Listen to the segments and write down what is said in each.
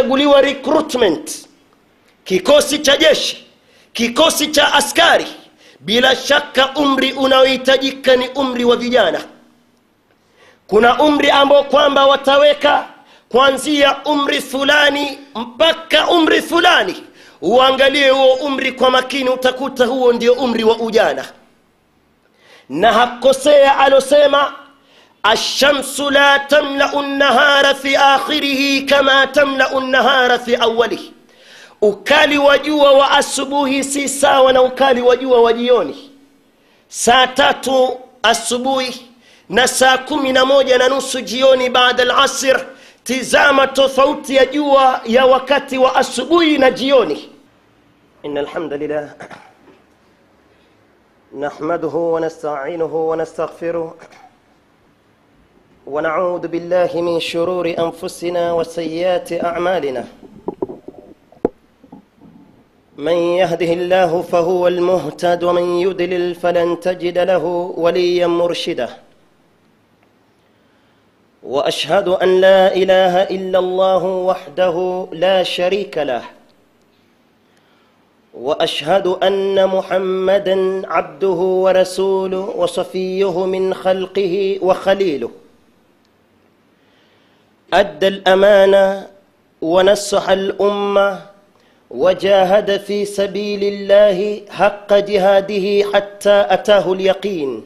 kuchaguliwa recruitment kikosi cha jeshi kikosi cha askari bila shaka umri unaohitajika ni umri wa vijana kuna umri ambao kwamba wataweka kuanzia umri fulani mpaka umri fulani uangalie huo umri kwa makini utakuta huo ndio umri wa ujana na hakosea alosema الشمس لا تملا النهار في اخره كما تملا النهار في اوله ukali wa jua wa asubuhi si sawa na ukali wa jua wa jioni saa tatu asubuhi na saa kumi na moja na nusu jioni baada alasir tizama tofauti ya jua ya wakati wa asubuhi na jioni in alhamdulillah nahmaduhu wanasta'inuhu wanastaghfiruh ونعوذ بالله من شرور انفسنا وسيئات اعمالنا من يهده الله فهو المهتد ومن يضلل فلن تجد له وليا مرشدا واشهد ان لا اله الا الله وحده لا شريك له واشهد ان محمدا عبده ورسوله وصفيه من خلقه وخليله ادى الامانه ونصح الامه وجاهد في سبيل الله حق جهاده حتى اتاه اليقين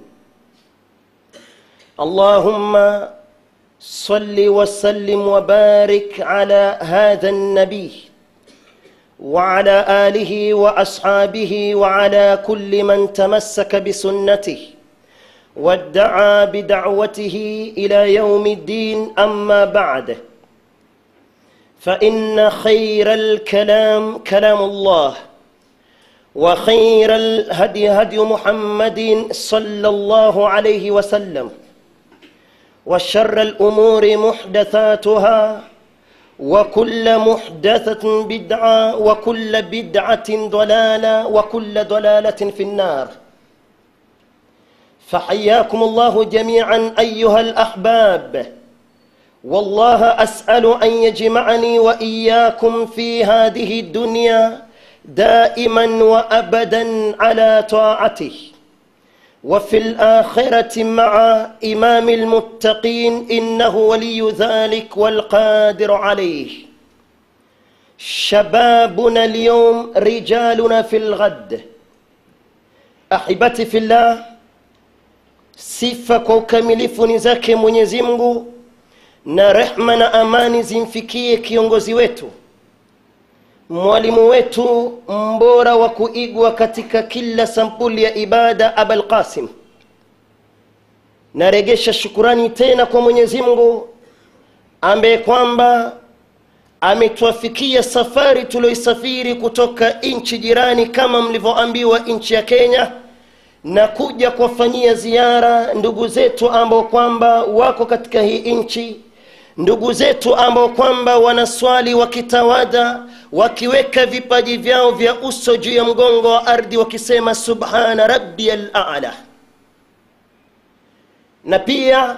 اللهم صل وسلم وبارك على هذا النبي وعلى اله واصحابه وعلى كل من تمسك بسنته وادعى بدعوته الى يوم الدين اما بعد فان خير الكلام كلام الله وخير الهدي هدي محمد صلى الله عليه وسلم وشر الامور محدثاتها وكل محدثه بدعه وكل بدعه ضلاله وكل ضلاله في النار فحياكم الله جميعا ايها الاحباب والله اسال ان يجمعني واياكم في هذه الدنيا دائما وابدا على طاعته وفي الاخره مع امام المتقين انه ولي ذلك والقادر عليه شبابنا اليوم رجالنا في الغد احبتي في الله sifa kwa ukamilifu ni zake mwenyezi mungu na rehma na amani zimfikie kiongozi wetu mwalimu wetu mbora wa kuigwa katika kila sampuli ya ibada abalqasim naregesha shukurani tena kwa mwenyezi mungu ambaye kwamba ametuafikia safari tulioisafiri kutoka nchi jirani kama mlivyoambiwa nchi ya kenya na kuja kuwafanyia ziara ndugu zetu ambao kwamba wako katika hii nchi ndugu zetu ambao kwamba wanaswali wakitawada wakiweka vipaji vyao vya uso juu ya mgongo wa ardhi wakisema subhana rabbi alala na pia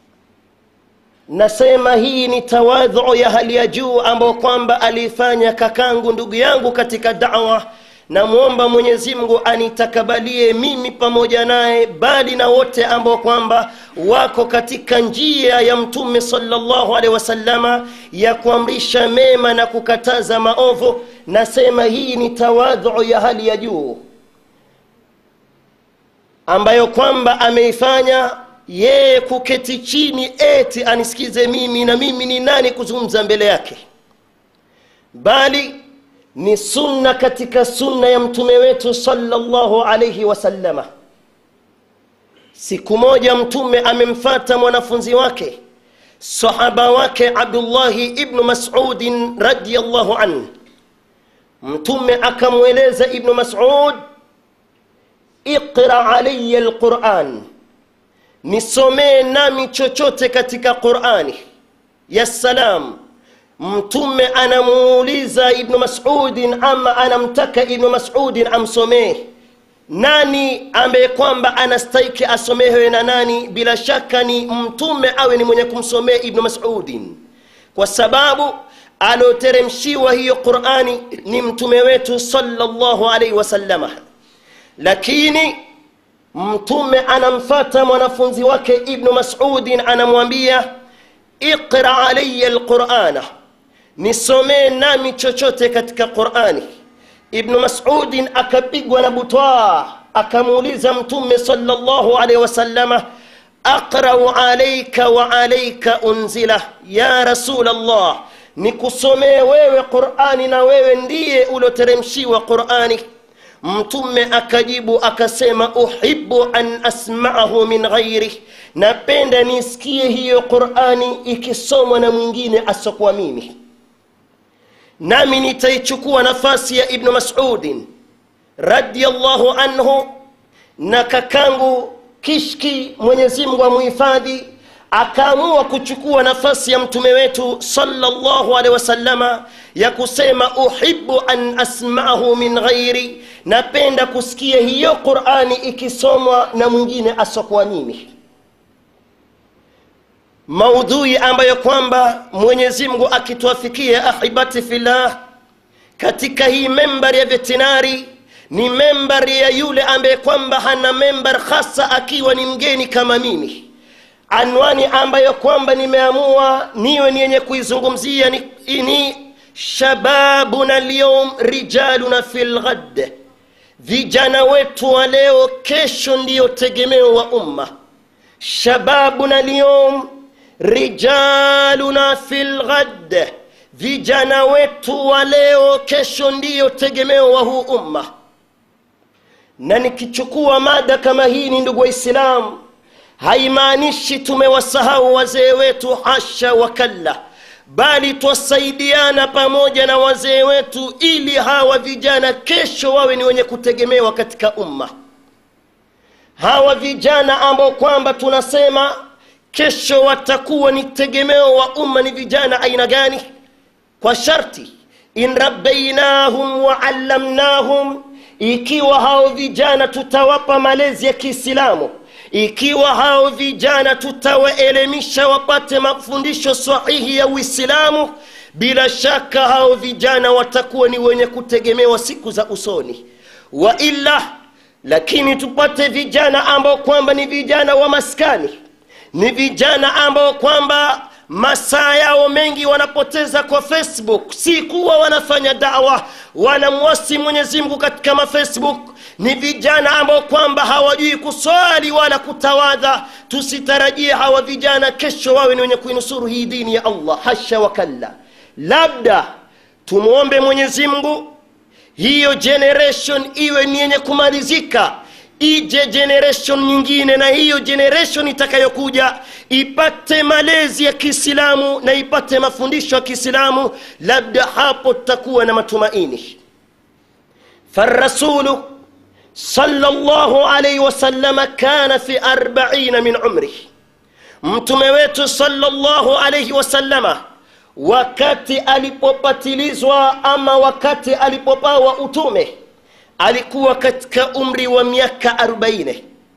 nasema hii ni tawadhu ya hali ya juu ambao kwamba aliifanya kakangu ndugu yangu katika dawa namwomba mwenyezi mungu anitakabalie mimi pamoja naye bali na wote ambao kwamba wako katika njia ya mtume salllahu alehi wasallama ya kuamrisha mema na kukataza maovu nasema hii ni tawadhu ya hali ya juu ambayo kwamba ameifanya yeye kuketi chini eti anisikize mimi na mimi ni nani kuzungumza mbele yake bali ni sunna katika sunna ya mtume wetu salllahu alaihi wasallama siku moja mtume amemfata mwanafunzi wake sahaba wake abdullahi ibnu masudin radiallahu anh mtume akamweleza ibnu masud iqra alaya lquran nisomee nami chochote katika qurani ya salam mtume anamuuliza ibnu masudin ama anamtaka ibnu masudin amsomee nani ambaye kwamba anastahiki asomehewe na nani bila shaka ni mtume awe ni mwenye kumsomea ibnu masudin kwa sababu alioteremshiwa hiyo qurani ni mtume wetu salllahu alaihi wasallama lakini mtume anamfata mwanafunzi wake ibnu masudin anamwambia iqra alaya lqurana nisomee nami chochote katika qurani ibnu masudin akapigwa na butwaa akamuuliza mtume salllahu alaihi wasallama aqrau alaika wa alaika unzila ya rasul llah nikusomee wewe qurani na wewe ndiye ulioteremshiwa qurani mtume akajibu akasema uhibu an asmaahu min ghairi napenda nisikie hiyo qurani ikisomwa na mwingine asokuwa mimi nami nitaichukua nafasi ya ibnu masudin radiallahu anhu na kakangu kishki mwenyezimngu amuhifadhi akaamua kuchukua nafasi ya mtume wetu salllahu alehi wasallama ya kusema uhibu an asmahu min ghairi napenda kusikia hiyo qurani ikisomwa na mwingine asokuwa mimi maudhui ambayo kwamba mwenyezimngu akituafikia ahibati fillah katika hii membari ya vetinari ni membari ya yule ambaye kwamba hana membar hasa akiwa ni mgeni kama mimi anwani ambayo kwamba nimeamua niwe ni yenye kuizungumzia ni, ni shababuna lyum rijaluna fi lghad vijana wetu wa leo kesho ndiyo tegemeo wa umma shababuna lyum rijaluna fi lghad vijana wetu wa leo kesho ndiyo tegemeo wa huu umma na nikichukua mada kama hii ni ndugu waislamu haimaanishi tumewasahau wazee wetu hasha wakalla bali twasaidiana pamoja na wazee wetu ili hawa vijana kesho wawe ni wenye kutegemewa katika umma hawa vijana ambao kwamba tunasema kesho watakuwa ni tegemeo wa umma ni vijana aina gani kwa sharti in rabbainahum waallamnahum ikiwa hao vijana tutawapa malezi ya kiislamu ikiwa hao vijana tutawaelimisha wapate mafundisho sahihi ya uislamu bila shaka hao vijana watakuwa ni wenye kutegemewa siku za usoni wa illa lakini tupate vijana ambao kwamba ni vijana wa maskani ni vijana ambao kwamba masaa yao mengi wanapoteza kwa facebook si kuwa wanafanya dawa wanamwasi mwenyezimngu katika mafacebook ni vijana ambao kwamba hawajui kuswali wala kutawadha tusitarajie hawa vijana kesho wawe ni wenye kuinusuru hii dini ya allah hasha wakalla labda tumwombe mwenyezimngu hiyo generation iwe ni yenye kumalizika ije generation nyingine na hiyo generation itakayokuja ipate malezi ya kiislamu na ipate mafundisho ya kiislamu labda hapo tutakuwa na matumaini farasulu sallallahu alaihi wasallama kana fi arbaina min umri mtume wetu sallallahu alaihi wasallama wakati alipopatilizwa ama wakati alipopawa utume alikuwa katika umri wa miaka 40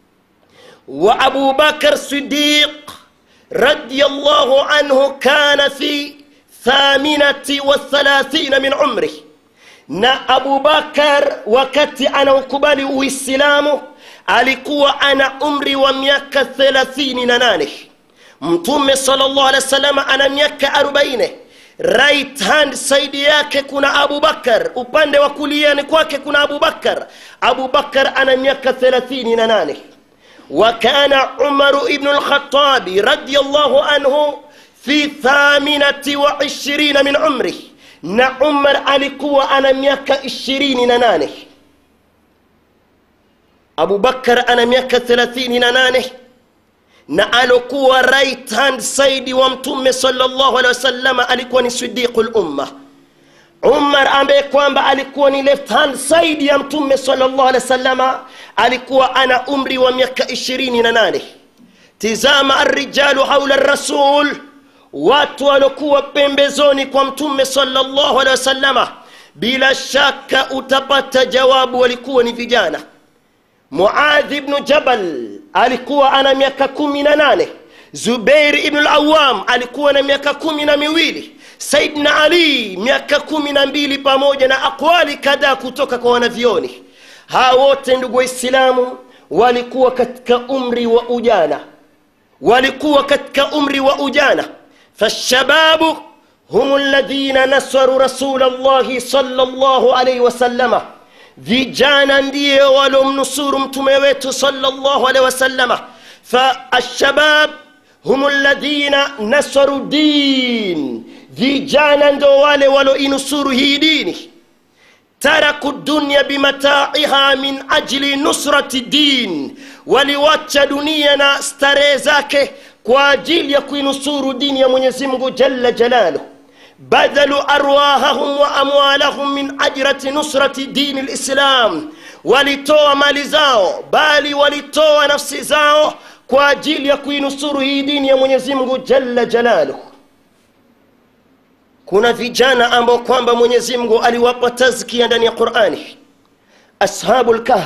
wa abu bakar sidiq radiallahu anhu kana fi thaminati wa thalathina min umri na abu bakar wakati anaukubali uislamu alikuwa ana umri wa miaka 38 mtume salllah alih wa sallam ana miaka 40 right hand saidi yake kuna abu bakar upande wa kuliani kwake kuna abu bakar abu bakar ana miaka 38 وكان عمر بن الخطاب رضي الله عنه في ثامنة وعشرين من عمره na umar alikuwa ana miaka ishirini na nane abubakar ana miaka thelathini na nane na alokuwa right hand side wa mtume salllahu alehi wasalama alikuwa ni sidiqu lumma umar ambaye kwamba alikuwa ni left hand side ya mtume salllahu alehi wasalama alikuwa ana umri wa miaka ishirini na nane tizama arrijalu haula rasul watu waliokuwa pembezoni kwa mtume salllahu alehi wasalama bila shaka utapata jawabu walikuwa ni vijana muadhi bnu jabal alikuwa ana miaka kumi na nane zubeir ibnu lawam alikuwa na miaka kumi na miwili saidna ali miaka kumi na mbili pamoja na akwali kadhaa kutoka kwa wanavyoni hawa wote ndugu waislamu walikuwa katika umri wa ujana walikuwa katika umri wa ujana fashababu hum ladhina nasaru rasul llahi sala llahu alaihi wasalama vijana ndiye walomnusuru mtume wetu sala llahu alaihi wasalama faashabab hum ladhina nasaru din vijana ndo wale waloinusuru hii dini taraku dunya bimataiha min ajli nusrati din waliwacha dunia na starehe zake kwa ajili ya kuinusuru dini ya mwenyezi mungu jalla jalaluh badhalu arwahahum wa amwalahum min ajrati nusrati dini lislam walitoa mali zao bali walitoa nafsi zao kwa ajili ya kuinusuru hii dini ya mwenyezi mungu jalla jalaluh kuna vijana ambao kwamba mwenyezi mungu aliwapa tazkia ndani ya qurani ashabu lkahf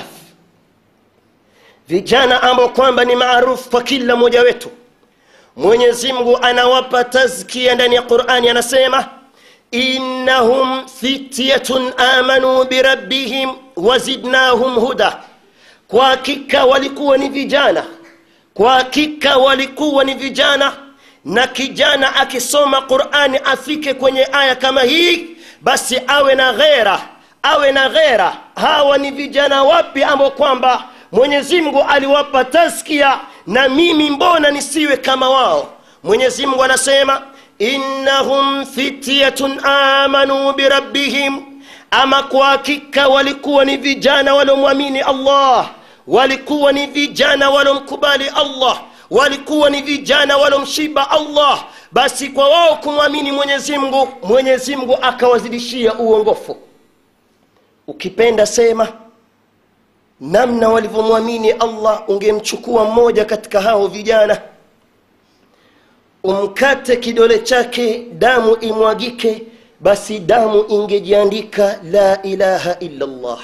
vijana ambao kwamba ni maarufu kwa kila mmoja wetu mwenyezi mungu anawapa tazkia ndani ya qurani anasema innahum fityatun amanu birabbihim wazidnahum huda kwa hakika walikuwa ni vijana kwa hakika walikuwa ni vijana na kijana akisoma qurani afike kwenye aya kama hii basi awe na ghera awe na ghera hawa ni vijana wapi ambao kwamba mwenyezi mungu aliwapa taskia na mimi mbona nisiwe kama wao mwenyezi mungu anasema innahum fityatun amanu birabbihim ama kwa hakika walikuwa ni vijana waliomwamini allah walikuwa ni vijana waliomkubali allah walikuwa ni vijana walomshiba allah basi kwa wao kumwamini mwenyezi mungu mwenyezi mungu akawazidishia uongofu ukipenda sema namna walivyomwamini allah ungemchukua mmoja katika hao vijana umkate kidole chake damu imwagike basi damu ingejiandika la ilaha illa llah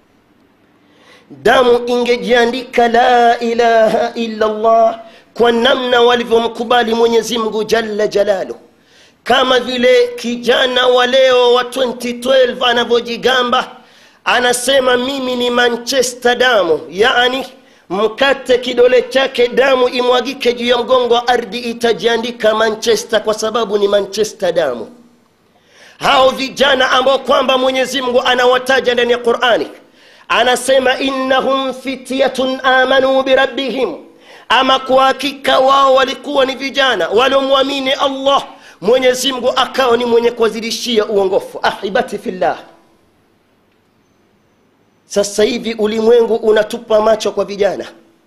damu ingejiandika la ilaha illa llah kwa namna walivyomkubali mwenyezi mungu jalla jalaluh kama vile kijana wa leo wa 2012 anavyojigamba anasema mimi ni manchester damu yani mkate kidole chake damu imwagike juu ya mgongo wa ardhi itajiandika manchester kwa sababu ni manchester damu hao vijana ambao kwamba mwenyezi mungu anawataja ndani ya qurani anasema innahum fityatun amanu birabbihim ama kwa hakika wao walikuwa ni vijana waliomwamini allah mwenyezi mungu akawa ni mwenye kuwazidishia uongofu ahibati fillah sasa hivi ulimwengu unatupa macho kwa vijana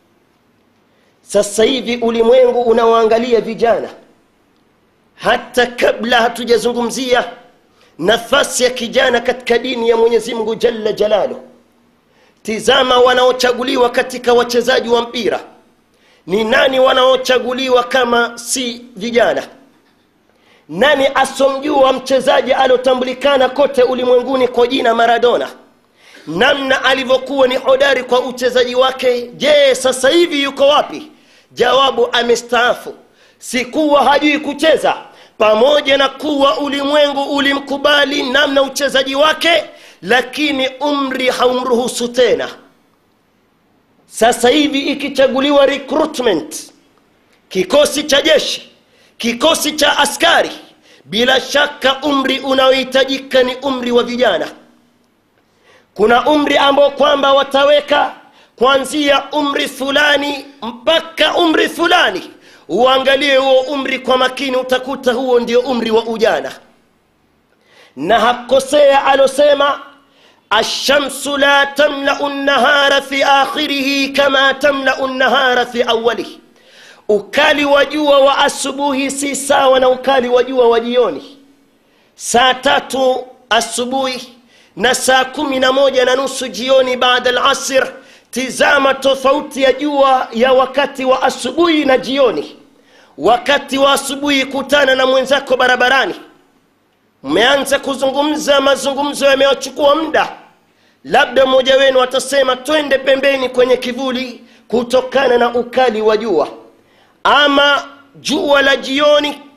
sasa hivi ulimwengu unawaangalia vijana hata kabla hatujazungumzia nafasi ya kijana katika dini ya mwenyezi mungu jalla jalaluh tizama wanaochaguliwa katika wachezaji wa mpira ni nani wanaochaguliwa kama si vijana nani asomjua mchezaji aliotambulikana kote ulimwenguni kwa jina maradona namna alivyokuwa ni hodari kwa uchezaji wake je sasa hivi yuko wapi jawabu amestaafu sikuwa hajui kucheza pamoja na kuwa ulimwengu ulimkubali namna uchezaji wake lakini umri haumruhusu tena sasa hivi ikichaguliwa recruitment kikosi cha jeshi kikosi cha askari bila shaka umri unaohitajika ni umri wa vijana kuna umri ambao kwamba wataweka kuanzia umri fulani mpaka umri fulani uangalie huo umri kwa makini utakuta huo ndio umri wa ujana na hakosea alosema ashamsu la tamlau nnahara fi akhirihi kama tamlau nnahara fi awalihi ukali wa jua wa asubuhi si sawa na ukali wa jua wa jioni saa tatu asubuhi na saa kumi na moja na nusu jioni baada lasir tizama tofauti ya jua ya wakati wa asubuhi na jioni wakati wa asubuhi kutana na mwenzako barabarani mmeanza kuzungumza mazungumzo yamewachukua muda labda mmoja wenu atasema twende pembeni kwenye kivuli kutokana na ukali wa jua ama jua la jioni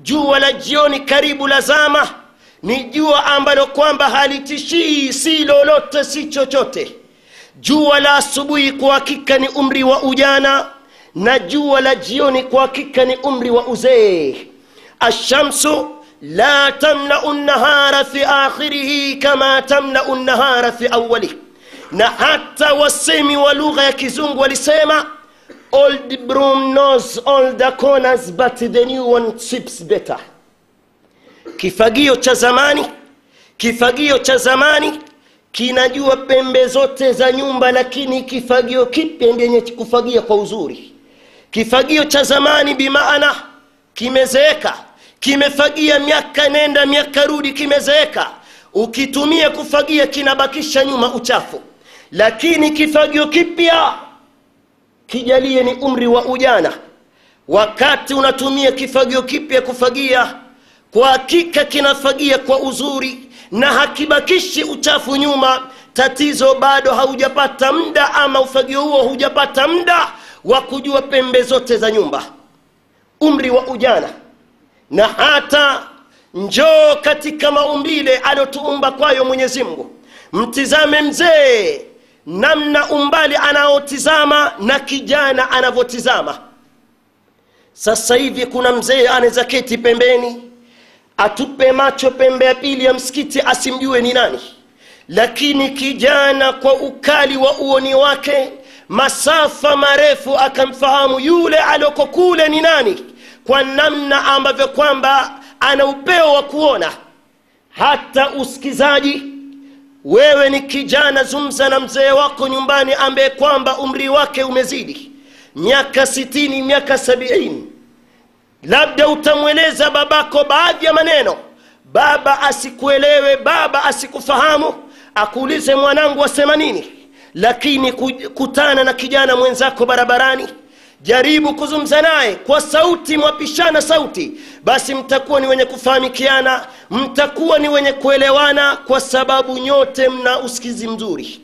jua la jioni karibu lazama ni jua ambalo kwamba halitishii si lolote si chochote jua la asubuhi kwa hakika ni umri wa ujana na jua la jioni kwa hakika ni umri wa uzee ashamsu la tamlau nahara fi akhirihi kama tamlau nahara fi awalih na hata wasemi wa lugha ya kizungu walisema old broom knows all the corners but the new one sweeps better kifagio cha zamani kifagio cha zamani kinajua pembe zote za nyumba lakini kifagio kipya ndiyenye kufagia kwa uzuri kifagio cha zamani bimaana kimezeeka kimefagia miaka nenda miaka rudi kimezeeka ukitumia kufagia kinabakisha nyuma uchafu lakini kifagio kipya kijalie ni umri wa ujana wakati unatumia kifagio kipya kufagia kwa hakika kinafagia kwa uzuri na hakibakishi uchafu nyuma tatizo bado haujapata muda ama ufagio huo hujapata muda wa kujua pembe zote za nyumba umri wa ujana na hata njoo katika maumbile aliotuumba kwayo mwenyezi mungu mtizame mzee namna umbali anaotizama na kijana anavyotizama sasa hivi kuna mzee anaweza keti pembeni atupe macho pembe ya pili ya msikiti asimjue ni nani lakini kijana kwa ukali wa uoni wake masafa marefu akamfahamu yule alioko kule ni nani kwa namna ambavyo kwamba ana upeo wa kuona hata usikizaji wewe ni kijana zungumza na mzee wako nyumbani ambaye kwamba umri wake umezidi miaka sitini miaka sabiini labda utamweleza babako baadhi ya maneno baba asikuelewe baba asikufahamu akuulize mwanangu asema nini lakini kutana na kijana mwenzako barabarani jaribu kuzungumza naye kwa sauti mwapishana sauti basi mtakuwa ni wenye kufahamikiana mtakuwa ni wenye kuelewana kwa sababu nyote mna usikizi mzuri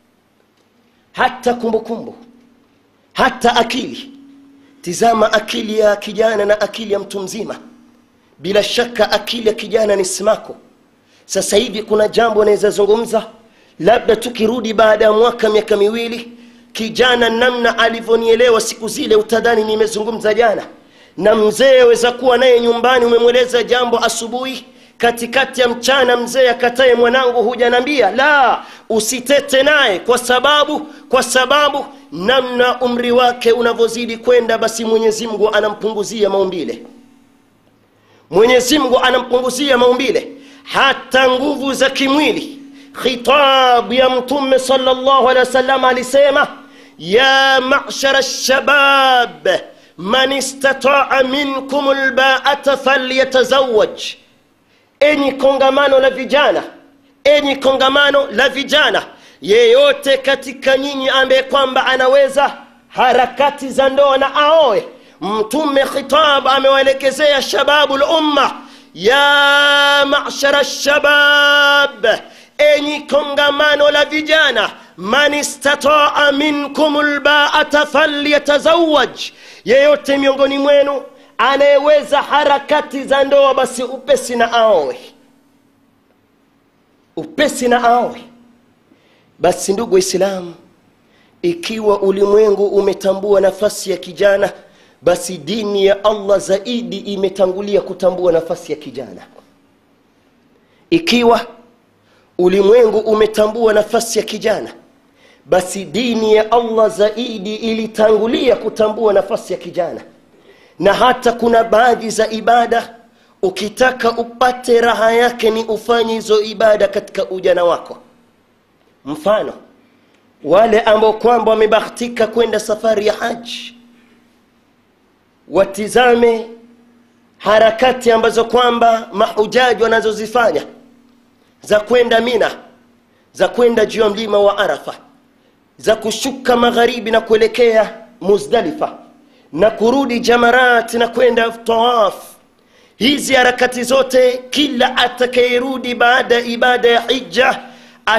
hata kumbukumbu kumbu. hata akili tizama akili ya kijana na akili ya mtu mzima bila shaka akili ya kijana ni simako sasa hivi kuna jambo naweza zungumza labda tukirudi baada ya mwaka miaka miwili kijana namna alivyonielewa siku zile utadhani nimezungumza jana na mzee aweza kuwa naye nyumbani umemweleza jambo asubuhi katikati ya mchana mzee akataye mwanangu hujanambia la usitete naye kwa sababu kwa sababu namna umri wake unavyozidi kwenda basi mwenyezi mungu anampunguzia maumbile mwenyezi mungu anampunguzia maumbile hata nguvu za kimwili khitab ya mtume salllahu alehi wasallam alisema ya mashara lshabab man istataa minkum lbaata falyatazawaj enyi kongamano la vijana enyi kongamano la vijana yeyote katika nyinyi ambaye kwamba anaweza harakati za ndoa na aoe mtume khitab amewaelekezea shababu lumma ya mashara lshabab enyi kongamano la vijana man istataa minkum lbaata falyatazawaj yeyote miongoni mwenu anayeweza harakati za ndoa basi upesi na aoe upesi na aoe basi ndugu waislamu ikiwa ulimwengu umetambua nafasi ya kijana basi dini ya allah zaidi imetangulia kutambua nafasi ya kijana ikiwa ulimwengu umetambua nafasi ya kijana basi dini ya allah zaidi ilitangulia kutambua nafasi ya kijana na hata kuna baadhi za ibada ukitaka upate raha yake ni ufanye hizo ibada katika ujana wako mfano wale ambao kwamba wamebahatika kwenda safari ya haji watizame harakati ambazo kwamba mahujaji wanazozifanya za kwenda mina za kwenda juu ya mlima wa arafa za kushuka magharibi na kuelekea muzdalifa na kurudi jamarat na kwenda tawaf hizi harakati zote kila atakayerudi baada ya ibada ya hija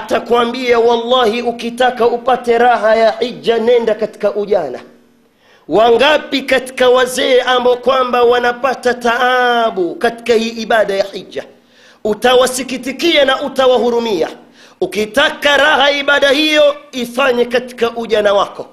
atakwambia wallahi ukitaka upate raha ya hija nenda katika ujana wangapi katika wazee ambao kwamba wanapata taabu katika hii ibada ya hija utawasikitikia na utawahurumia ukitaka raha ibada hiyo ifanye katika ujana wako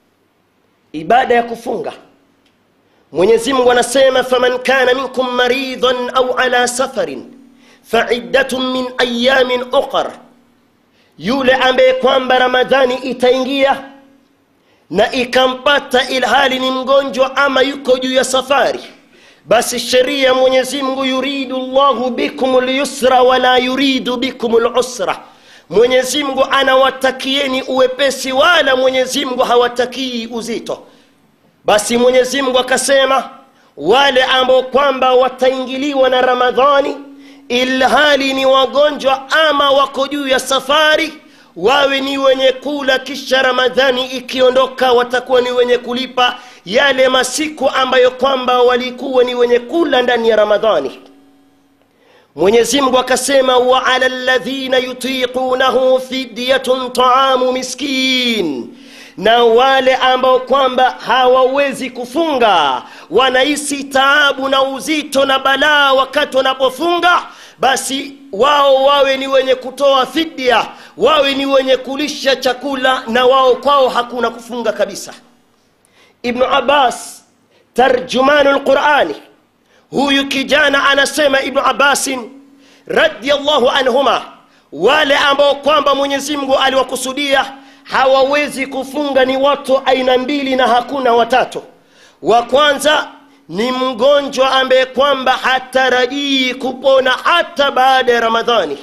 ibada ya kufunga mwenyezi mungu anasema faman kana minkum maridhan au ala safarin faiddatun min ayamin uqar yule ambaye kwamba ramadhani itaingia na ikampata ilhali ni mgonjwa ama yuko juu ya safari basi sheria ya mwenyezi mungu yuridu llahu bikum lyusra wala yuridu bikum lusra mwenyezi mungu anawatakieni uwepesi wala mwenyezi mungu hawatakii uzito basi mwenyezi mungu akasema wale ambao kwamba wataingiliwa na ramadhani ilhali ni wagonjwa ama wako juu ya safari wawe ni wenye kula kisha ramadhani ikiondoka watakuwa ni wenye kulipa yale masiku ambayo kwamba walikuwa ni wenye kula ndani ya ramadhani mwenyezi mungu akasema wa ala ladhina yutiqunahu fidyatun taamu miskin na wale ambao kwamba hawawezi kufunga wanahisi taabu na uzito na balaa wakati wanapofunga basi wao wawe ni wenye kutoa fidya wawe ni wenye kulisha chakula na wao kwao hakuna kufunga kabisa ibnu abbas tarjumanu lqurani huyu kijana anasema ibnu abbasin radiallahu anhuma wale ambao kwamba mwenyezi mungu aliwakusudia hawawezi kufunga ni watu aina mbili na hakuna watatu wa kwanza ni mgonjwa ambaye kwamba hatarajii kupona hata baada ya ramadhani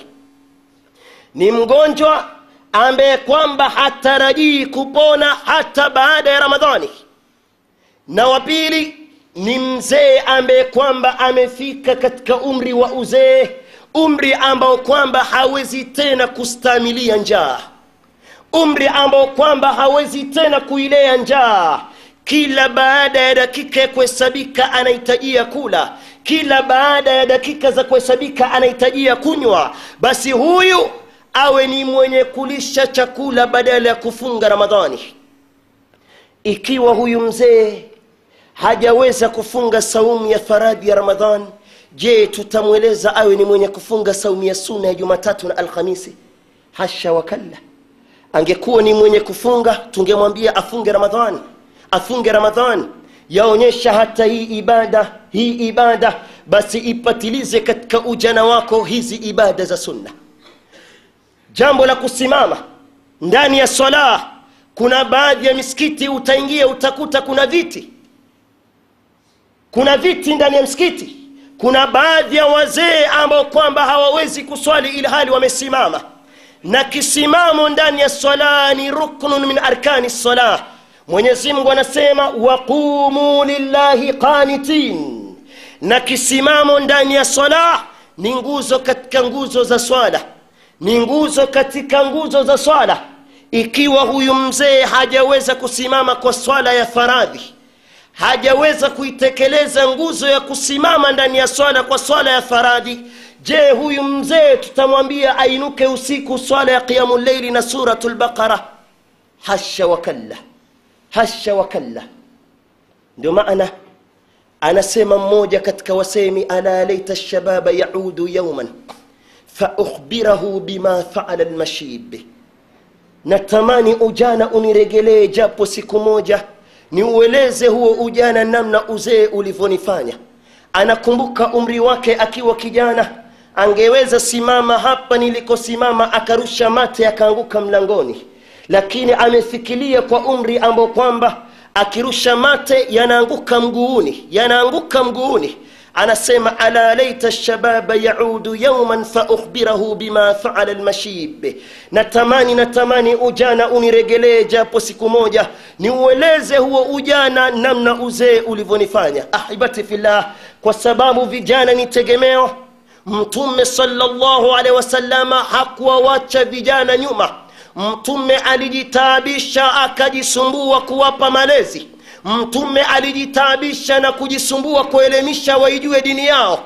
ni mgonjwa ambaye kwamba hatarajii kupona hata baada ya ramadhani na wa pili ni mzee ambaye kwamba amefika katika umri wa uzee umri ambao kwamba hawezi tena kustamilia njaa umri ambao kwamba hawezi tena kuilea njaa kila baada ya dakika ya kuhesabika anahitajia kula kila baada ya dakika za kuhesabika anahitajia kunywa basi huyu awe ni mwenye kulisha chakula badala ya kufunga ramadhani ikiwa huyu mzee hajaweza kufunga saumu ya faradhi ya ramadhan je tutamweleza awe ni mwenye kufunga saumu ya suna ya jumatatu na alhamisi hasha wakalla angekuwa ni mwenye kufunga tungemwambia afunge ramadhani afunge ramadhani yaonyesha hata hii ibada hii ibada basi ipatilize katika ujana wako hizi ibada za sunna jambo la kusimama ndani ya swala kuna baadhi ya misikiti utaingia utakuta kuna viti kuna viti ndani ya msikiti kuna baadhi ya wazee ambao kwamba hawawezi kuswali ili hali wamesimama na kisimamo ndani ya swala ni ruknun min arkani salah mwenyezi mungu anasema waqumu lillahi qanitin na kisimamo ndani ya swala ni nguzo katika nguzo za swala ni nguzo katika nguzo za swala ikiwa huyu mzee hajaweza kusimama kwa swala ya faradhi hajaweza kuitekeleza nguzo ya kusimama ndani ya swala kwa swala ya faradhi je huyu mzee tutamwambia ainuke usiku swala ya qiyamu llaili na suratu lbaqara hasha wakalla hasha wakalla ndio maana anasema mmoja katika wasemi ala laita lshababa yaudu yauman faukhbirahu bima faala lmashib natamani ujana uniregelee japo siku moja niueleze huo ujana namna uzee ulivyonifanya anakumbuka umri wake akiwa kijana angeweza simama hapa nilikosimama akarusha mate akaanguka mlangoni lakini amefikiria kwa umri ambao kwamba akirusha mate yanaanguka mguuni yanaanguka mguuni anasema ala laita lshababa yaudu yauman faukhbirahu bima faala lmashib natamani natamani ujana uniregelee japo siku moja niueleze huo ujana namna uzee ulivyonifanya ahibati fillah kwa sababu vijana ni tegemeo mtume salllahu alehi wasalama hakuwawacha vijana nyuma mtume alijitaabisha akajisumbua kuwapa malezi mtume alijitaabisha na kujisumbua kuelimisha waijue dini yao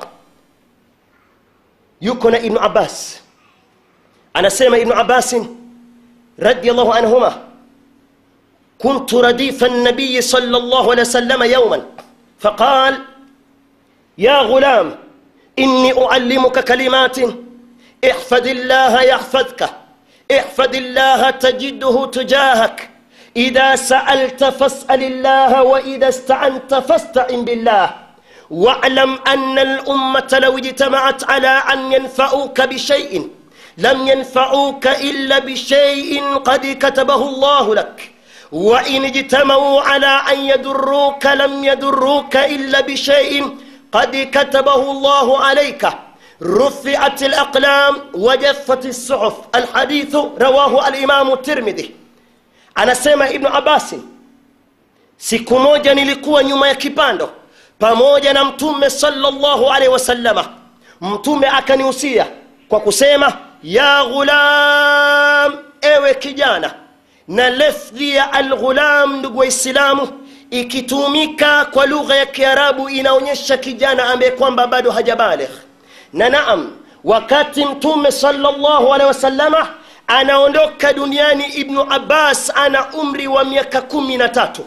yuko na ibnu abbas anasema ibnu abbasin radiallahu anhuma كنت رديف النبي صلى الله عليه وسلم يوما فقال يا غلام إني أعلمك كلمات احفظ الله يحفظك احفظ الله تجده تجاهك إذا سألت فاسأل الله وإذا استعنت فاستعن بالله واعلم أن الأمة لو اجتمعت على أن ينفعوك بشيء لم ينفعوك إلا بشيء قد كتبه الله لك وإن اجتمعوا على أن يضروك لم يضروك إلا بشيء قد كتبه الله عليك رفعت الأقلام وجفت الصحف الحديث رواه الإمام الترمذي anasema ibnu abasi siku moja nilikuwa nyuma ya kipando pamoja na mtume salllahu alaihi wasallama mtume akanihusia kwa kusema ya ghulam ewe kijana na lafdhi ya alghulam ndugu waislamu ikitumika kwa lugha ya kiarabu inaonyesha kijana ambaye kwamba bado hajabaligh na naam wakati mtume salllahu alehi wasallama anaondoka duniani ibnu abbas ana umri wa miaka kumi na tatu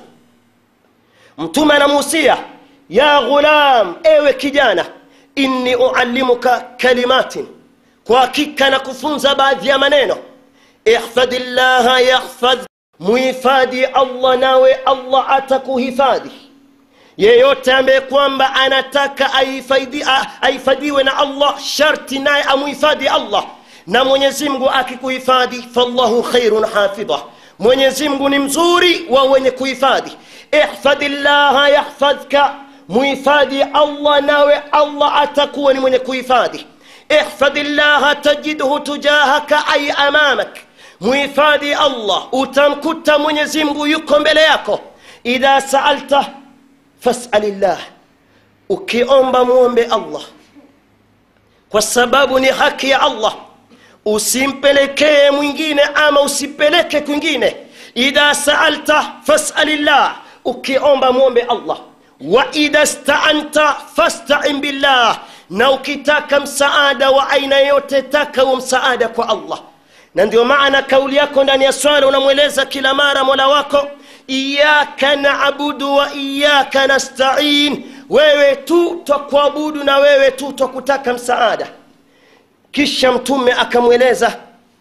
mtume anamuhusia ya ghulam ewe kijana inni uallimuka kalimatin kwa hakika na kufunza baadhi ya maneno ihfadhi llaha yahfadh muhifadhi allah nawe allah atakuhifadhi yeyote ambaye kwamba anataka ahifadhiwe na allah sharti naye amuhifadhi allah na mwenyezi mungu akikuhifadhi fallahu khairun hafidha mwenyezi mungu ni mzuri wa wenye kuhifadhi ihfadhi llaha yahfadhka muhifadhi allah nawe allah atakuwa ni mwenye kuhifadhi ihfadhi llaha tajidhu tujahaka ay amamak muhifadhi allah utamkuta mwenyezi mungu yuko mbele yako idha saalta fasalillah ukiomba mwombe allah kwa sababu ni haki ya allah usimpelekee mwingine ama usipeleke kwingine idha saalta fasalillah ukiomba mwombe allah wa idha staanta fastain billah na ukitaka msaada wa aina yote taka huo msaada kwa allah na ndio maana kauli yako ndani ya swala unamweleza kila mara mola wako iyaka naabudu wa iyaka nastain wewe tu twakuabudu na wewe tu twakutaka msaada kisha mtume akamweleza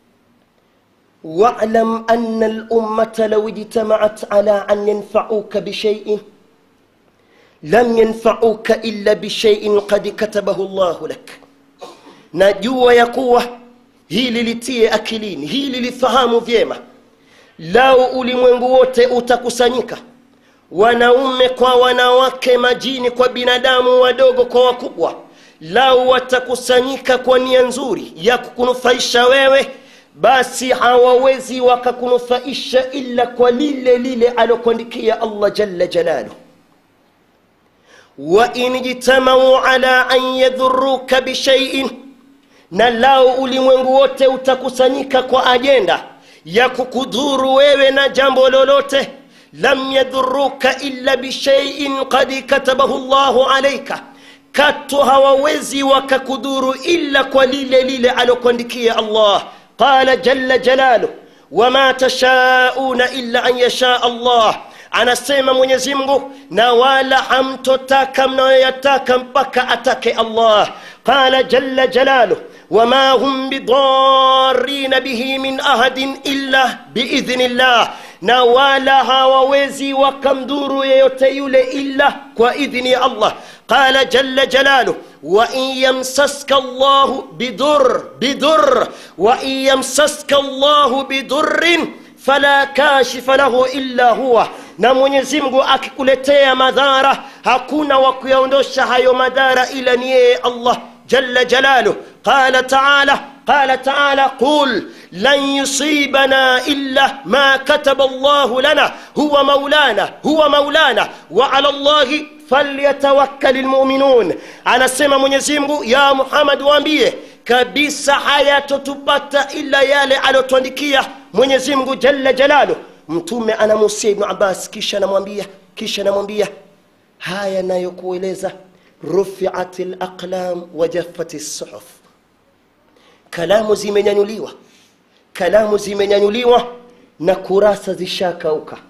walam ana lummata lau ijtamaat ala an yanfauka bishaiin lam yanfauka illa bishaiin qad katabahu llahu lak najua ya kuwa hili litie akilini hili lifahamu vyema lau ulimwengu wote utakusanyika wanaume kwa wanawake majini kwa binadamu wadogo kwa wakubwa lau watakusanyika kwa nia nzuri ya kukunufaisha wewe basi hawawezi wakakunufaisha illa kwa lile lile alokuandikia allah jalla jalaluh wain jtamau ala an yadhuruka bishaiin na lau ulimwengu wote utakusanyika kwa ajenda ya kukudhuru wewe na jambo lolote lam yadhuruka illa bishaiin qad katabahu llahu alaika katu hawawezi wakakudhuru illa kwa lile lile alokuandikia allah qala jalla jalaluh wama tashauna illa an yashaa allah anasema mwenyezi mungu na wala hamtotaka mnayoyataka mpaka atake allah qala jalla jalaluh wama hum bidarina bihi min ahadin illa biidhni llah na wala hawawezi wakamdhuru yeyote yule illa kwa idhni ya allah qala jalla jalaluh wain yamsaska llahu bidur bidur wain yamsaska llahu bidurrin fala kashifa lahu illa huwa na mwenyezi mungu akikuletea madhara hakuna wa kuyaondosha hayo madhara ila ni yeye allah jalla jalaluh qala taala قال تعالى قل لن يصيبنا إلا ما كتب الله لنا هو مولانا هو مولانا وعلى الله falyatawakkali lmuminun anasema mwenyezi mungu ya muhammad waambie kabisa hayatotupata ila yale aliyotwandikia mwenyezi mungu jalla jalalu mtume anamusia ibnu abbas kisha anamwambia kisha anamwambia haya nayokueleza rufiat laqlam wajaffat lsuhuf kalamu zimenyanyuliwa kalamu zimenyanyuliwa na kurasa zishakauka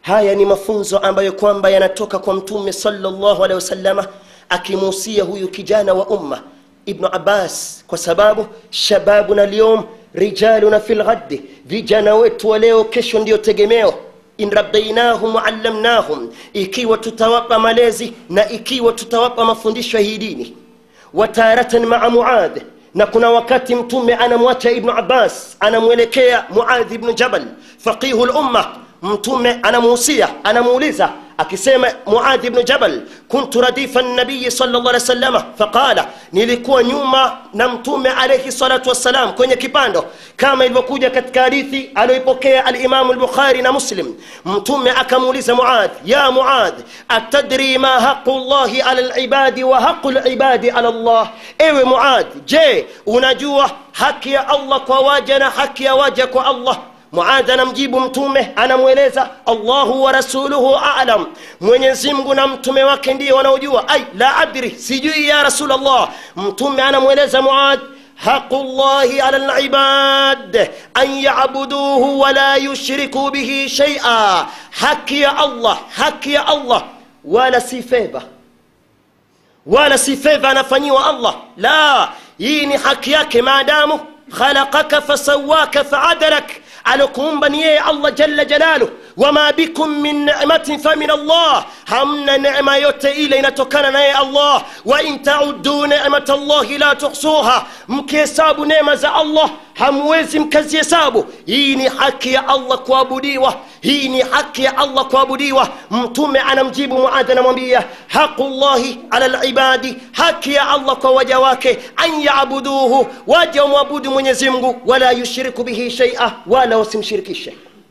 haya ni mafunzo ambayo kwamba yanatoka kwa mtume sallallahu alaihi wasallama akimuhusia huyu kijana wa umma ibnu abbas kwa sababu shababuna lyum rijaluna fi lghaddi vijana wetu wa leo kesho ndiyo tegemeo in rabbainahum waallamnahum ikiwa tutawapa malezi na ikiwa tutawapa mafundisho ya hii dini wataratan maa muadh na kuna wakati mtume anamwacha ibnu abbas anamwelekea muadh ibnu jabal faqihu lumma mtume anamuhusia anamuuliza akisema muadhi bnu jabal kuntu radifa nabiyi salllah alih wasalama faqala nilikuwa nyuma na mtume alaihi salatu wassalam kwenye kipando kama ilivyokuja katika hadithi aliyoipokea alimamu lbukhari na muslim mtume akamuuliza muadh ya muadh atadri ma haqu llahi ala libadi wa haqu libadi ala llah ewe muadh je unajua haki ya allah kwa waja na haki ya waja kwa allah muadh anamjibu mtume anamweleza allahu wa rasuluhu alam mwenyezi mungu na mtume wake ndiye wanaojua ai la adri sijui ya rasulllah mtume anamweleza muadh haqu llahi ala libad an yabuduhu wala yushriku bihi shaia haki ya allah haki ya allah wala si fedha wala si fedha anafanyiwa allah la hii ni haki yake maadamu khalaqaka fasawaka faadalak alokuumba ni yeye allah jalla jalaluh wama bikum min nimatin famin allah hamna nema yote ile inatokana naye allah wa in tauduu nimat llahi la tuhsuha mkihesabu neema za allah hamwezi mkazihesabu hii ni haki ya allah kuabudiwa hii ni haki ya allah kuabudiwa mtume anamjibu muadhi anamwambia haqu llahi ala libadi haki ya allah kwa waja wake an yabuduhu waja wamwabudu mwenyezi mungu wala yushriku bihi shaia wala wasimshirikishe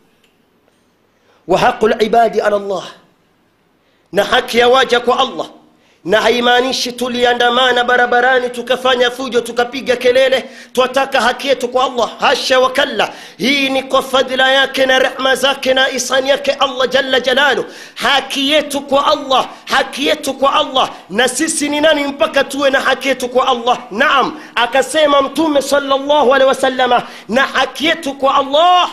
wa haqu libadi ala llah na haki ya waja kwa allah na haimaanishi tuliandamana barabarani tukafanya fujo tukapiga kelele twataka haki yetu kwa allah hasha wakalla hii ni kwa fadhila yake na rehma zake na isani yake allah jalla jalalu haki yetu kwa allah haki yetu kwa allah na sisi ni nani mpaka tuwe na haki yetu kwa allah naam akasema mtume salllahu alehi wasalama na haki yetu kwa allah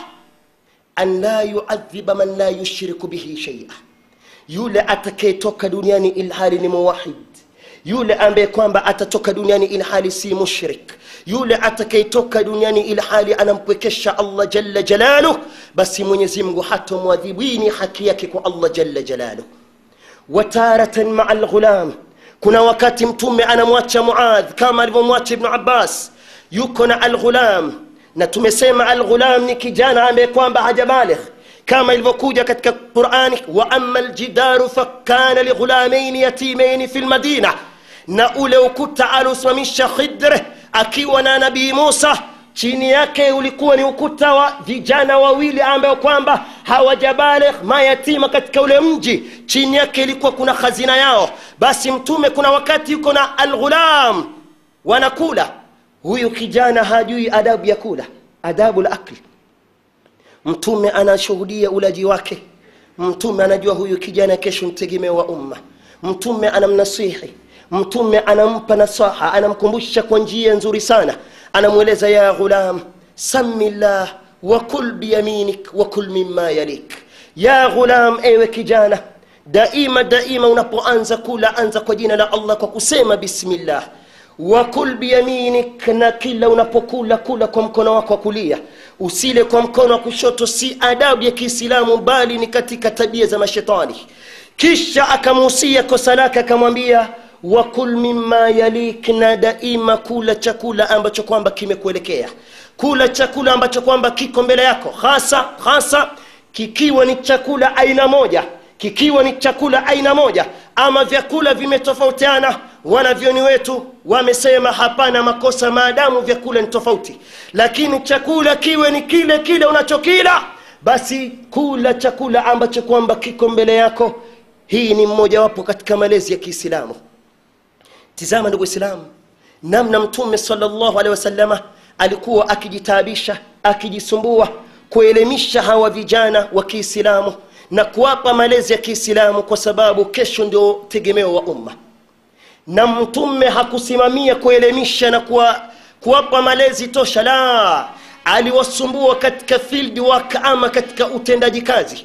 an la yuadhiba man la yushriku bihi shaia yule atakayetoka duniani ilhali ni muwahid yule ambaye kwamba atatoka duniani ilhali si mushrik yule atakayetoka duniani ilhali anampwekesha allah jalla jalaluh basi mwenyezi mungu hatomwadhibu hii ni haki yake kwa allah jalla jalaluh wataratan maa lghulam kuna wakati mtume anamwacha muadh kama alivyomwacha ibnu abbas yuko na alghulam na tumesema alghulam ni kijana ambaye kwamba hajabaligh kama ilivyokuja katika qurani wa ama ljidaru fakana lighulamaini yatimaini fi lmadina na ule ukuta aliusimamisha khidre akiwa na nabii musa chini yake ulikuwa ni ukuta wa vijana wawili ambayo kwamba hawajabaligh mayatima katika ule mji chini yake ilikuwa kuna khazina yao basi mtume kuna wakati yuko na alghulam wanakula huyu kijana hajui adabu ya kula adabu la akli mtume anashuhudia ulaji wake mtume anajua huyu kijana kesho mtegemeo wa umma mtume anamnasihi mtume anampa nasaha anamkumbusha kwa njia nzuri sana anamweleza ya ghulam sami llah wakul biyaminik wakul mima yalik ya ghulam ewe kijana daima daima unapoanza kula anza kwa jina la allah kwa kusema bismillah wakul biyaminik na kila unapokula kula kwa mkono wako wa kulia usile kwa mkono wa kushoto si adabu ya kiislamu bali ni katika tabia za mashetani kisha akamuhusia kosa lake akamwambia wakul mima yalik na daima kula chakula ambacho kwamba kimekuelekea kula chakula ambacho kwamba kiko mbele yako hasa hasa kikiwa ni chakula aina moja kikiwa ni chakula aina moja ama vyakula vimetofautiana wanavyoni wetu wamesema hapana makosa maadamu vyakula ni tofauti lakini chakula kiwe ni kile kile unachokila basi kula chakula ambacho kwamba kiko mbele yako hii ni mmojawapo katika malezi ya kiislamu tizama ndugu islamu namna mtume salllahu alehi wasalama alikuwa akijitaabisha akijisumbua kuelimisha hawa vijana wa kiislamu na kuwapa malezi ya kiislamu kwa sababu kesho ndio tegemeo wa umma na mtume hakusimamia kuelimisha na kuwa, kuwapa malezi tosha la aliwasumbua katika field work ama katika utendaji kazi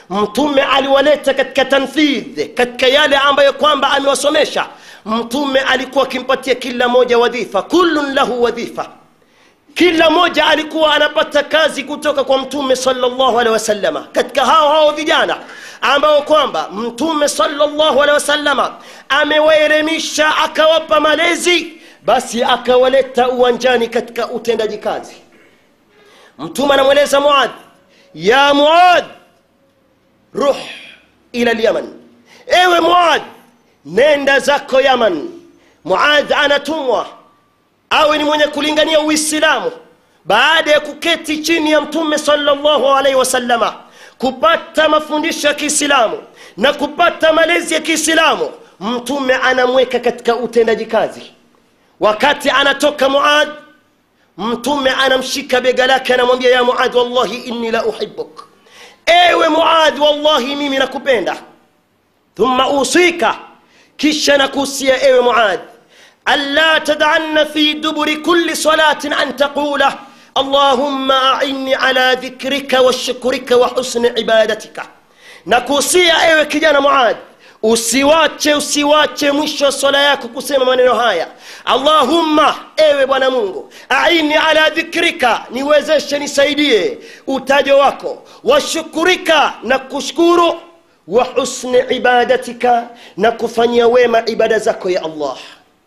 mtume aliwaleta katika tanfidh katika yale ambayo kwamba amewasomesha mtume alikuwa akimpatia kila moja wadhifa kullun lahu wadhifa kila mmoja alikuwa anapata kazi kutoka kwa mtume salllahu alehi wasalama katika hao hao vijana ambao kwamba mtume salllahu alehi wasalama amewaelimisha akawapa malezi basi akawaleta uwanjani katika utendaji kazi mtume anamweleza muadh ya muadh ruh ila lyaman ewe muadh nenda zako yaman muadh anatumwa awe ni mwenye kulingania uislamu baada ya kuketi chini ya mtume salllahu alaihi wasallama kupata mafundisho ya kiislamu na kupata malezi ya kiislamu mtume anamweka katika utendaji kazi wakati anatoka muad mtume anamshika bega lake anamwambia ya muad wallahi inni la uhibuk ewe muad wallahi mimi nakupenda thumma usika kisha nakuhusia ewe muad ألا تدعن في دبر كل صلاة أن تقول اللهم أعني على ذكرك وشكرك وحسن عبادتك nakuhusia ewe kijana muad usiwache usiwache mwisho wa swala yako kusema maneno haya allahumma ewe bwana mungu aini ala dhikrika niwezeshe nisaidie utajo wako washukurika na kushukuru wa husni ibadatika na kufanyia wema ibada zako ya allah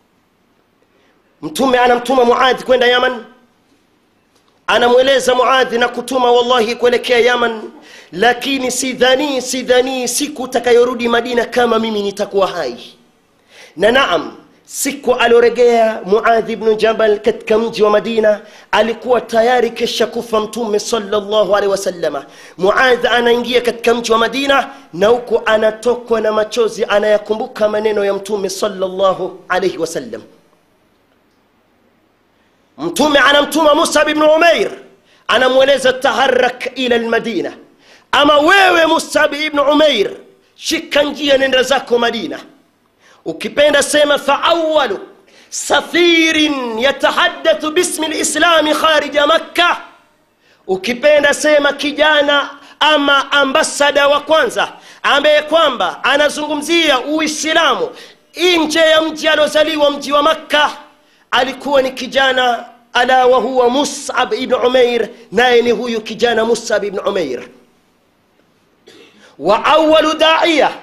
mtume anamtuma muadhi kwenda yaman anamweleza muadhi na kutuma wallahi kuelekea yaman lakini sidhanii sidhanii siku utakayorudi madina kama mimi nitakuwa hai na naam siku alioregea muadhi bnu jabal katika mji wa madina alikuwa tayari kesha kufa mtume salllahu alehi wasalama muadhi anaingia katika mji wa madina na huku anatokwa na machozi anayakumbuka maneno ya mtume salllahu alaihi wasallam mtume anamtuma musab ibnu umair anamweleza taharak ila lmadina ama wewe musab ibnu umair shika njia nenda zako madina ukipenda sema faawalu safirin yatahadathu bismi lislami kharija makka ukipenda sema kijana ama ambasada wa kwanza ambaye kwamba anazungumzia uislamu nje ya mji aliozaliwa mji wa makka alikuwa ni kijana ala wahuwa musab ibn umair naye ni huyu kijana musab ibn umair wa awalu daiya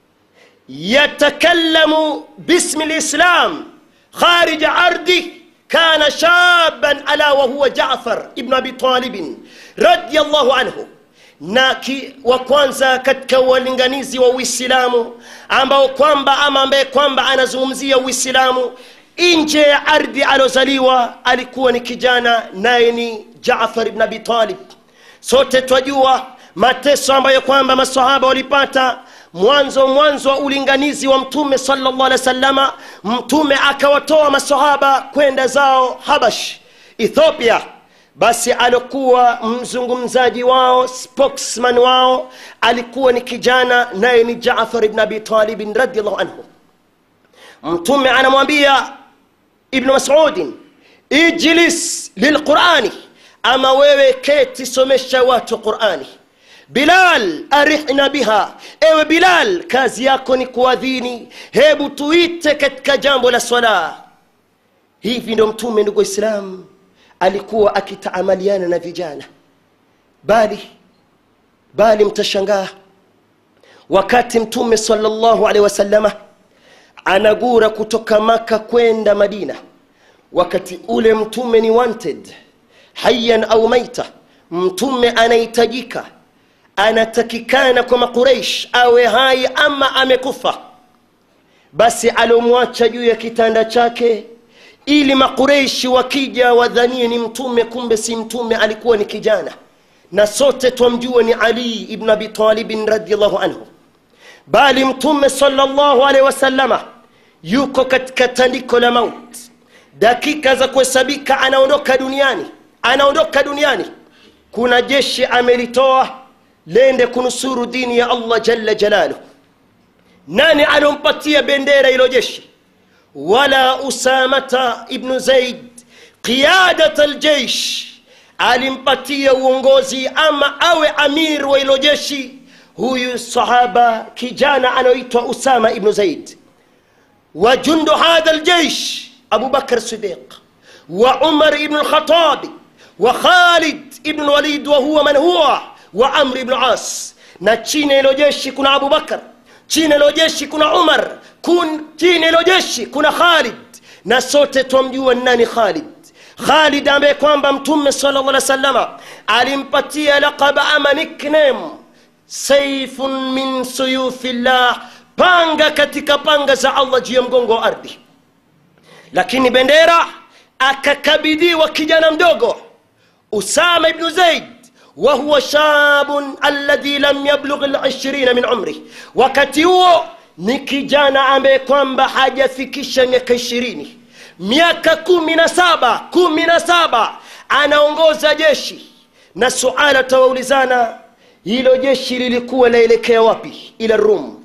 yatakallamu bismi lislam kharija ardi kana shaban ala wahuwa jafar ibn abi talibin radiallahu anhu na ki, wa kwanza katika walinganizi wa uislamu ambao kwamba ama ambaye kwamba anazungumzia uislamu nje ya ardhi aliozaliwa alikuwa ni kijana naye ni jafar ibn abi talib sote twajua mateso ambayo kwamba masahaba walipata mwanzo mwanzo wa ulinganizi wa mtume salllah alih wasalama mtume akawatoa masahaba kwenda zao habash ethiopia basi alikuwa mzungumzaji wao spokesman wao alikuwa ni kijana naye ni jafar ibn abi talibin radiallahu anhu mtume anamwambia ibnu masudin ijlis lilqurani ama wewe keti somesha watu qurani bilal arihna biha ewe bilal kazi yako ni kuadhini hebu tuite katika jambo la swala hivi ndo mtume ndugu islam alikuwa akitaamaliana na vijana bali bali mtashangaa wakati mtume salllahu alehi wasalama anagura kutoka maka kwenda madina wakati ule mtume ni wanted hayan au maita mtume anahitajika anatakikana kwa maqureish awe hai ama amekufa basi aliomwacha juu ya kitanda chake ili maqureishi wakija wadhanie ni mtume kumbe si mtume alikuwa ni kijana na sote twamjua ni ali ibn abi talibin radiallahu anhu bali mtume salllahu alehi wasallama yuko katika tandiko la maut dakika za kuhesabika anaondoka duniani anaondoka duniani kuna jeshi amelitoa lende kunusuru dini ya allah jalla jalaluh nani alompatia bendera ilo jeshi wala usamata ibnu zaid qiyadat aljeish alimpatia uongozi ama awe amir wa ilo jeshi huyu sahaba kijana anayoitwa usama ibnu zaid وجند هذا الجيش أبو بكر الصديق وعمر بن الخطاب وخالد بن الوليد وهو من هو وعمر بن العاص na chini ilo jeshi kuna abubakar chini ilo jeshi kuna umar kun, chini ilo jeshi kuna khalid na sote twamjua nani khalid khalid ambaye kwamba mtume sala llah salama alimpatia laqaba ama nickname saifun min suyufillah panga katika panga za allah juu ya mgongo wa ardhi lakini bendera akakabidhiwa kijana mdogo usama ibnu zaid wahuwa shabun alladhi lam yablugh lishirina min umri wakati huo ni kijana ambaye kwamba hajafikisha miaka ishirini miaka kumi na saba kumi na saba anaongoza jeshi na suala tawaulizana hilo jeshi lilikuwa laelekea wapi ila rum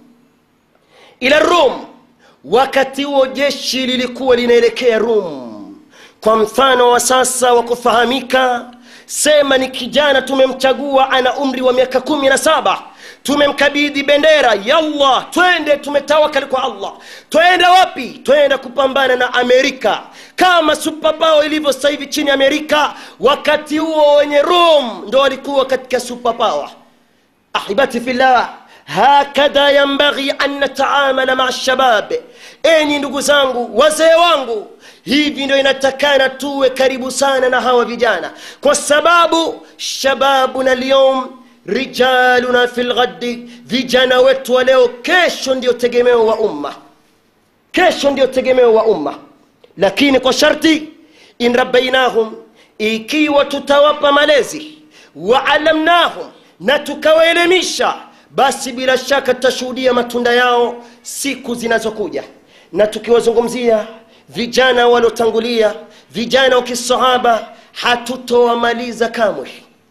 ila rum wakati huo jeshi lilikuwa linaelekea rum kwa mfano wa sasa wa kufahamika sema ni kijana tumemchagua ana umri wa miaka kumi na saba tumemkabidhi bendera yallah twende tumetawakali kwa allah twenda wapi twenda kupambana na amerika kama supapao ilivyo sasa hivi chini amerika wakati huo wenye rum ndo walikuwa katika supapawa ahibati fillah hakadha yambaghi an nataamala maa lshabab enyi ndugu zangu wazee wangu hivi ndio inatakana tuwe karibu sana na hawa vijana kwa sababu shababuna lyum rijaluna fi lghadi vijana wetu wa leo kesho ndio tegemeo wa umma kesho ndio tegemeo wa umma lakini kwa sharti in rabbainahum ikiwa tutawapa malezi waalamnahum na tukawaelimisha basi bila shaka tutashuhudia matunda yao siku zinazokuja na tukiwazungumzia vijana waliotangulia vijana wa kisahaba hatutowamaliza kamwe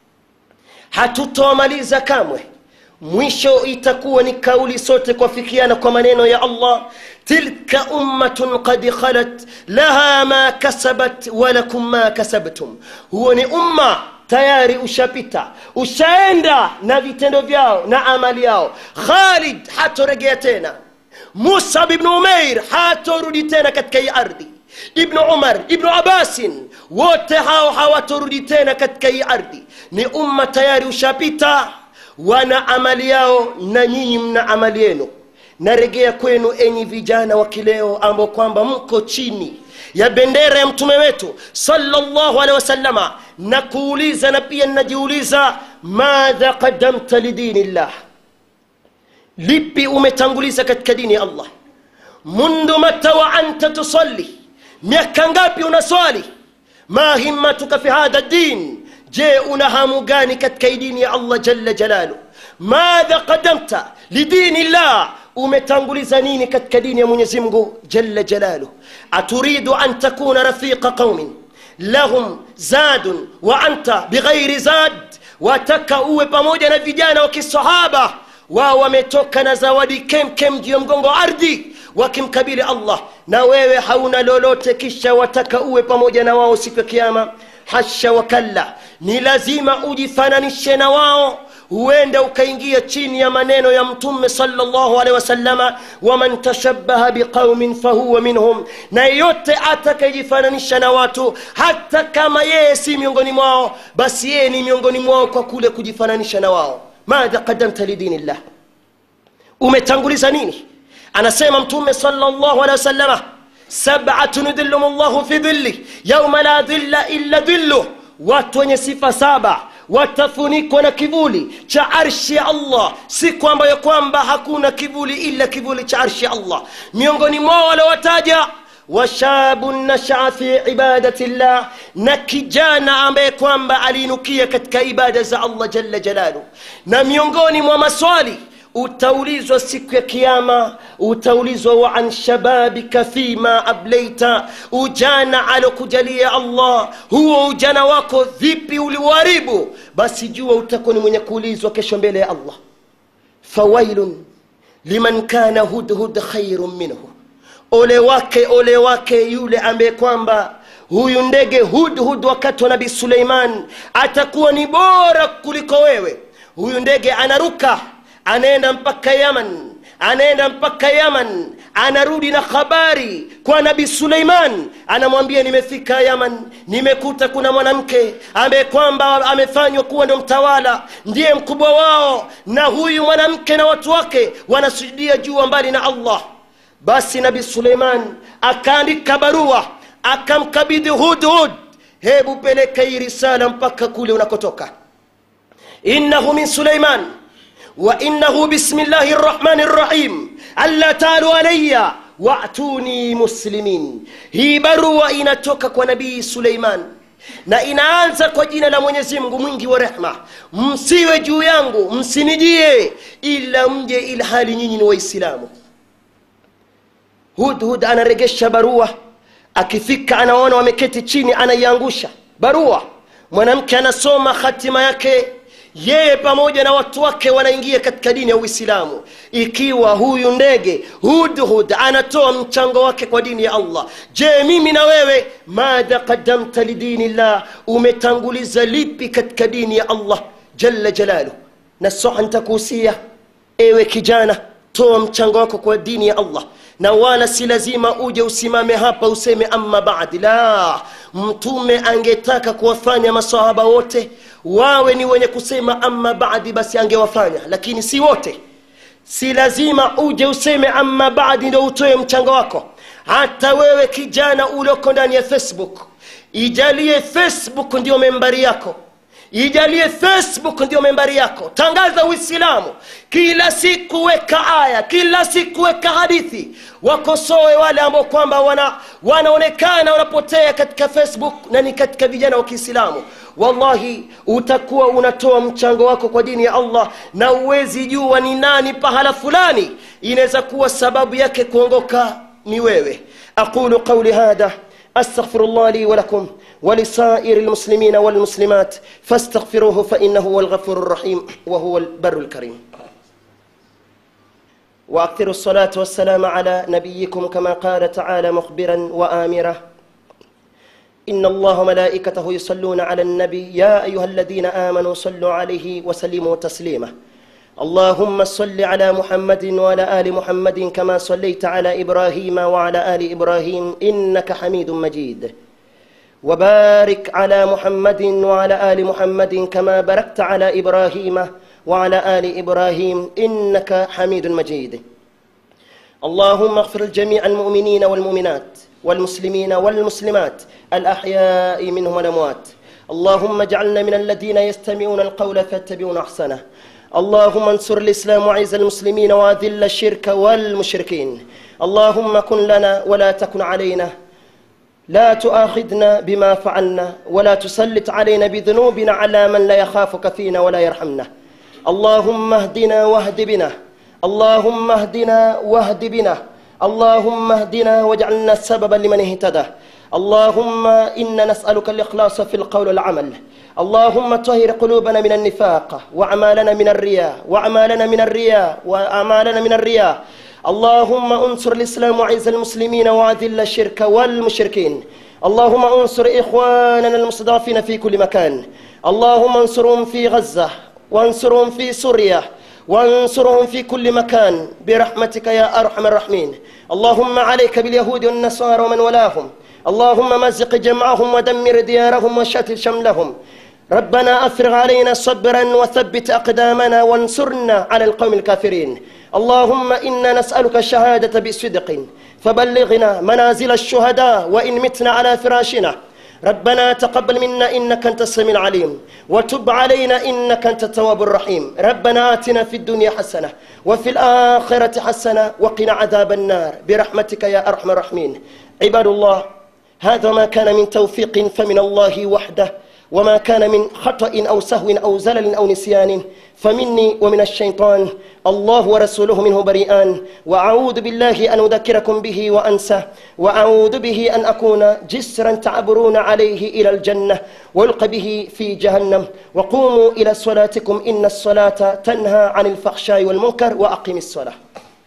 hatutowamaliza kamwe mwisho itakuwa ni kauli sote kuafikiana kwa maneno ya allah tilka ummatun qad khalat laha ma kasabat walakum ma kasabtum huo ni umma tayari ushapita ushaenda na vitendo vyao na amali yao khalid hatoregea tena musa ibnu umair hatorudi tena katika hii ardhi ibnu umar ibnu abasin wote hao hawatorudi tena katika hii ardhi ni umma tayari ushapita wana amali yao na nyinyi mna amali yenu naregea kwenu enyi vijana wa kileo ambao kwamba mko chini ya bendera ya mtume wetu sallallahu alaihi wasallama na kuuliza na pia ninajiuliza madha qadamta lidini llah lipi umetanguliza katika dini ya allah mundu mata wa anta tusalli miaka ngapi unaswali ma himmatuka fi hadha din je una hamu gani katika hii dini ya allah jalla jalalu madha qadamta lidini llah umetanguliza nini katika dini ya mwenyezi mungu jalla jalaluh aturidu an takuna rafiqa qaumin lahum zadun wa anta bighairi zad wataka uwe pamoja na vijana wa kisahaba wao wametoka na zawadi kemkem juu ya mgongo wa ardhi wakimkabili allah na wewe hauna lolote kisha wataka uwe pamoja na wao siku ya kiama hasha wakalla ni lazima ujifananishe na wao huenda ukaingia chini ya maneno ya mtume salllahu alehi wasalama waman tashabaha biqaumin fahuwa minhum na yeyote atakayejifananisha na watu hata kama yeye si miongoni mwao basi yeye ni miongoni mwao kwa kule kujifananisha na wao madha qadamta lidini llah umetanguliza nini anasema mtume salllahu alehi wasalama sabatun yudhillum llahu fi dhilli yauma la dhilla illa dhilluh watu wenye sifa saba watafunikwa na kivuli cha arshi ya allah siku ambayo kwamba hakuna kivuli ila kivuli cha arshi ya allah miongoni mwao waliowataja washabun nashaa fi ibadati llah na kijana ambaye kwamba aliinukia katika ibada za allah jalla jalalu na miongoni mwa maswali utaulizwa siku ya kiama utaulizwa wa an shababika fima ableita ujana alokujalia allah huo ujana wako vipi uliuharibu basi jua utakuwa ni mwenye kuulizwa kesho mbele ya allah fawailun liman kana hudhud khairun minhu ole wake ole wake yule ambaye kwamba huyu ndege hudhud wakati wa nabii suleiman atakuwa ni bora kuliko wewe huyu ndege anaruka anaenda mpaka yaman anaenda mpaka yaman anarudi na habari kwa nabii suleiman anamwambia nimefika yaman nimekuta kuna mwanamke ambaye kwamba amefanywa kuwa ndo mtawala ndiye mkubwa wao na huyu mwanamke na watu wake wanasujudia jua mbali na allah basi nabii suleiman akaandika barua akamkabidhi hudhud hebu peleka hii risala mpaka kule unakotoka innahu min suleiman وإنه بسم الله الرحمن الرحيم ألا تعالوا علي وأتوني مسلمين hii barua inatoka kwa nabii suleiman na inaanza kwa jina la mwenyezi mungu mwingi wa rehma msiwe juu yangu msinijie ila mje ilhali nyinyi ni waislamu hudhud anaregesha barua akifika anaona wameketi chini anaiangusha barua mwanamke anasoma hatima yake yeye pamoja na watu wake wanaingia katika dini ya uislamu ikiwa huyu ndege hudhud anatoa mchango wake kwa dini ya allah je mimi na wewe madha qadamta lidini llah umetanguliza lipi katika dini ya allah jalla jalalu nasoha ntakuhusia ewe kijana toa mchango wako kwa dini ya allah na wala si lazima uje usimame hapa useme amma badi la mtume angetaka kuwafanya masahaba wote wawe ni wenye kusema amma badi basi angewafanya lakini si wote si lazima uje useme amma badi ndo utoe mchango wako hata wewe kijana ulioko ndani ya facebook ijalie facebook ndio membari yako ijalie facebook ndio membari yako tangaza uislamu kila siku weka aya kila siku weka hadithi wakosoe wale ambao kwamba wana, wanaonekana wanapotea katika facebook na ni katika vijana wa kiislamu wallahi utakuwa unatoa mchango wako kwa dini ya allah na uwezi jua ni nani pahala fulani inaweza kuwa sababu yake kuongoka ni wewe aqulu qauli hadha استغفر الله لي ولكم ولسائر المسلمين والمسلمات فاستغفروه فانه هو الغفور الرحيم وهو البر الكريم واكثروا الصلاه والسلام على نبيكم كما قال تعالى مخبرا وامرا ان الله وملائكته يصلون على النبي يا ايها الذين امنوا صلوا عليه وسلموا تسليما اللهم صل على محمد وعلى ال محمد كما صليت على ابراهيم وعلى ال ابراهيم انك حميد مجيد وبارك على محمد وعلى ال محمد كما باركت على ابراهيم وعلى ال ابراهيم انك حميد مجيد اللهم اغفر لجميع المؤمنين والمؤمنات والمسلمين والمسلمات الاحياء منهم والاموات اللهم اجعلنا من الذين يستمعون القول فيتبعون احسنه اللهم انصر الاسلام وعز المسلمين واذل الشرك والمشركين اللهم كن لنا ولا تكن علينا لا تؤاخذنا بما فعلنا ولا تسلط علينا بذنوبنا على من لا يخافك فينا ولا يرحمنا اللهم اهدنا واهد بنا اللهم اهدنا واهد بنا اللهم اهدنا واجعلنا سببا لمن اهتدى اللهم انا نسالك الاخلاص في القول والعمل اللهم طهر قلوبنا من النفاق واعمالنا من الرياء واعمالنا من الرياء واعمالنا من الرياء اللهم انصر الاسلام وعز المسلمين واذل الشرك والمشركين اللهم انصر اخواننا المستضعفين في كل مكان اللهم انصرهم في غزه وانصرهم في سوريا وانصرهم في كل مكان برحمتك يا ارحم الراحمين اللهم عليك باليهود والنصارى ومن ولاهم اللهم مزق جمعهم ودمر ديارهم وشتت شملهم ربنا افرغ علينا صبرا وثبت اقدامنا وانصرنا على القوم الكافرين اللهم انا نسالك الشهاده بصدق فبلغنا منازل الشهداء وان متنا على فراشنا ربنا تقبل منا انك انت السميع العليم وتب علينا انك انت التواب الرحيم ربنا اتنا في الدنيا حسنه وفي الاخره حسنه وقنا عذاب النار برحمتك يا ارحم الراحمين عباد الله هذا ما كان من توفيق فمن الله وحده وما كان من خطأ أو سهو أو زلل أو نسيان فمني ومن الشيطان الله ورسوله منه بريئان وأعوذ بالله أن أذكركم به وأنسى وأعوذ به أن أكون جسرا تعبرون عليه إلى الجنة ويلقى به في جهنم وقوموا إلى صلاتكم إن الصلاة تنهى عن الفحشاء والمنكر وأقم الصلاة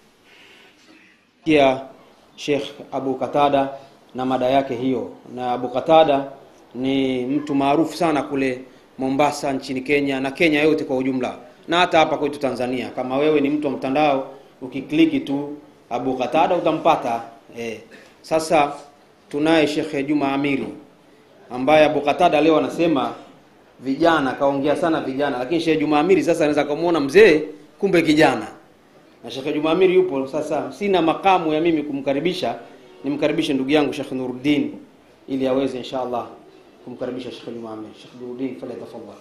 kia Sheikh Abu Katada na mada yake hiyo. Na Abu Katada ni mtu maarufu sana kule Mombasa nchini Kenya na Kenya yote kwa ujumla, na hata hapa kwetu tanzania kama wewe ni mtu wa mtandao ukikliki tu abu qatada utampata eh. sasa tunaye shekhe juma amiri ambaye abu qatada leo anasema vijana kaongea sana vijana lakini shekhe juma amiri sasa anaweza kumwona mzee kumbe kijana na shekhe juma amiri yupo sasa sina makamu ya mimi kumkaribisha nimkaribishe ndugu yangu shekhe nuruddin ili aweze insha allah kumkaribisha shekhe juma amiri shekhe nuruddin falyatafadhal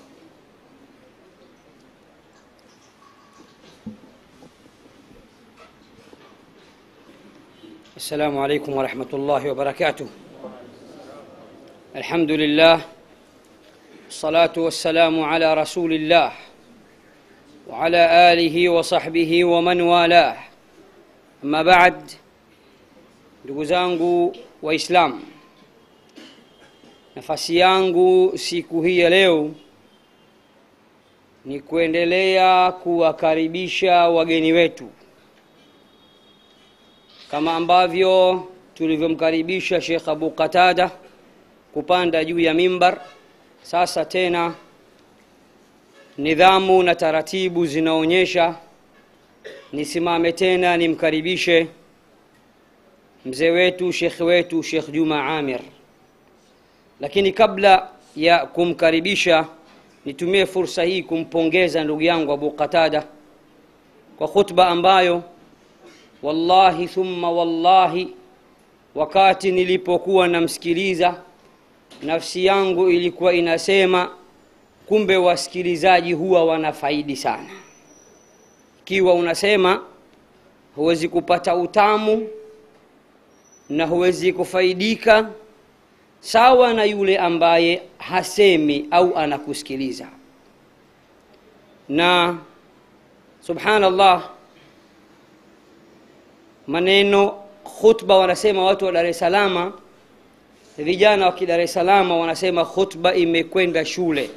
السلام عليكم ورحمة الله وبركاته الحمد لله الصلاة والسلام على رسول الله وعلى آله وصحبه ومن والاه أما بعد ndugu zangu waislamu nafasi yangu siku hii ya leo ni kuendelea kuwakaribisha wageni wetu kama ambavyo tulivyomkaribisha Sheikh Abu Qatada kupanda juu ya mimbar. Sasa tena nidhamu na taratibu zinaonyesha nisimame tena nimkaribishe mzee wetu Sheikh wetu Sheikh Juma Amir. Lakini kabla ya kumkaribisha, nitumie fursa hii kumpongeza ndugu yangu Abu Qatada kwa khutba ambayo wallahi thumma wallahi wakati nilipokuwa namsikiliza nafsi yangu ilikuwa inasema kumbe wasikilizaji huwa wanafaidi sana ikiwa unasema huwezi kupata utamu na huwezi kufaidika sawa na yule ambaye hasemi au anakusikiliza na subhanallah maneno khutba wanasema watu wa dar es salama vijana wa kidar es salama wanasema khutba imekwenda shule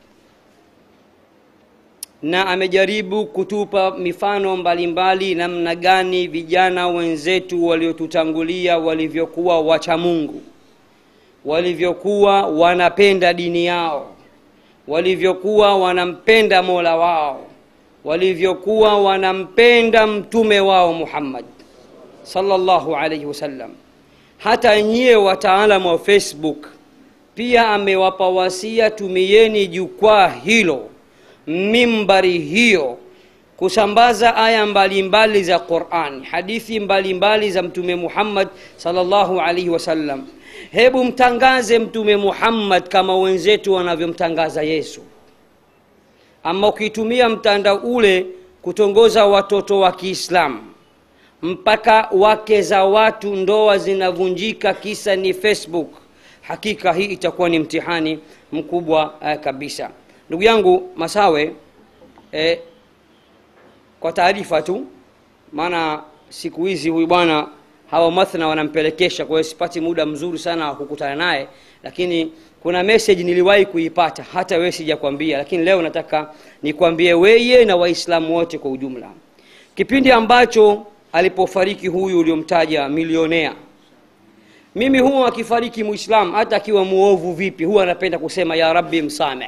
na amejaribu kutupa mifano mbalimbali namna gani vijana wenzetu waliotutangulia walivyokuwa wacha mungu walivyokuwa wanapenda dini yao walivyokuwa wanampenda mola wao walivyokuwa wanampenda mtume wao muhammad sallallahu alayhi wasallam hata nyie wataalamu wa facebook pia amewapa wasia tumieni jukwaa hilo mimbari hiyo kusambaza aya mbalimbali za quran hadithi mbalimbali za mtume muhammad sallallahu alaihi wasallam hebu mtangaze mtume muhammad kama wenzetu wanavyomtangaza yesu ama ukitumia mtandao ule kutongoza watoto wa kiislamu mpaka wake za watu ndoa zinavunjika kisa ni facebook hakika hii itakuwa ni mtihani mkubwa uh, kabisa ndugu yangu masawe eh, kwa taarifa tu maana siku hizi huyu bwana hawa mathna wanampelekesha kwa hiyo sipati muda mzuri sana wa kukutana naye lakini kuna message niliwahi kuipata hata wewe sijakwambia lakini leo nataka nikwambie weye na waislamu wote kwa ujumla kipindi ambacho alipofariki huyu uliomtaja milionea mimi huwa akifariki muislam hata akiwa muovu vipi huwa anapenda kusema ya rabbi msameh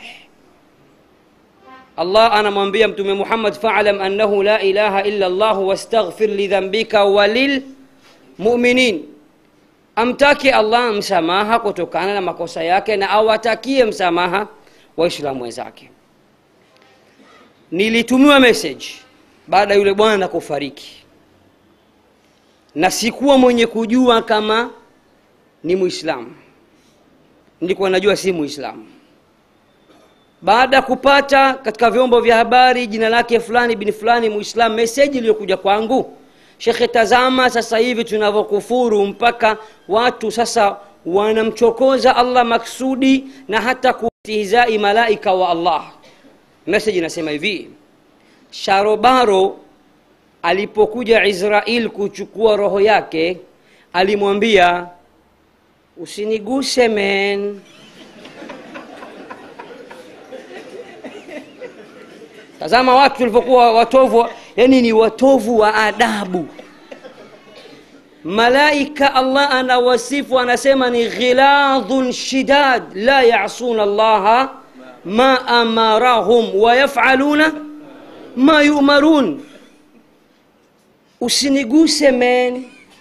allah anamwambia mtume muhammad falam annahu la ilaha illa llah wastaghfir lidhambika walilmuminin amtake allah msamaha kutokana na makosa yake na awatakie msamaha waislamu wenzake nilitumiwa message baada ya yule bwana kufariki na sikuwa mwenye kujua kama ni muislamu nilikuwa najua si muislamu baada ya kupata katika vyombo vya habari jina lake fulani bin fulani muislamu meseji iliyokuja kwangu shekhe tazama sasa hivi tunavyokufuru mpaka watu sasa wanamchokoza allah maksudi na hata kustihzai malaika wa allah meseji inasema hivi sharobaro alipokuja israel kuchukua roho yake alimwambia usiniguse men tazama watu walivyokuwa watovu yani ni watovu wa adabu malaika allah anawasifu anasema ni ghiladhun shidad la yasuna allaha ma amarahum wayafaluna ma yumarun usiniguse men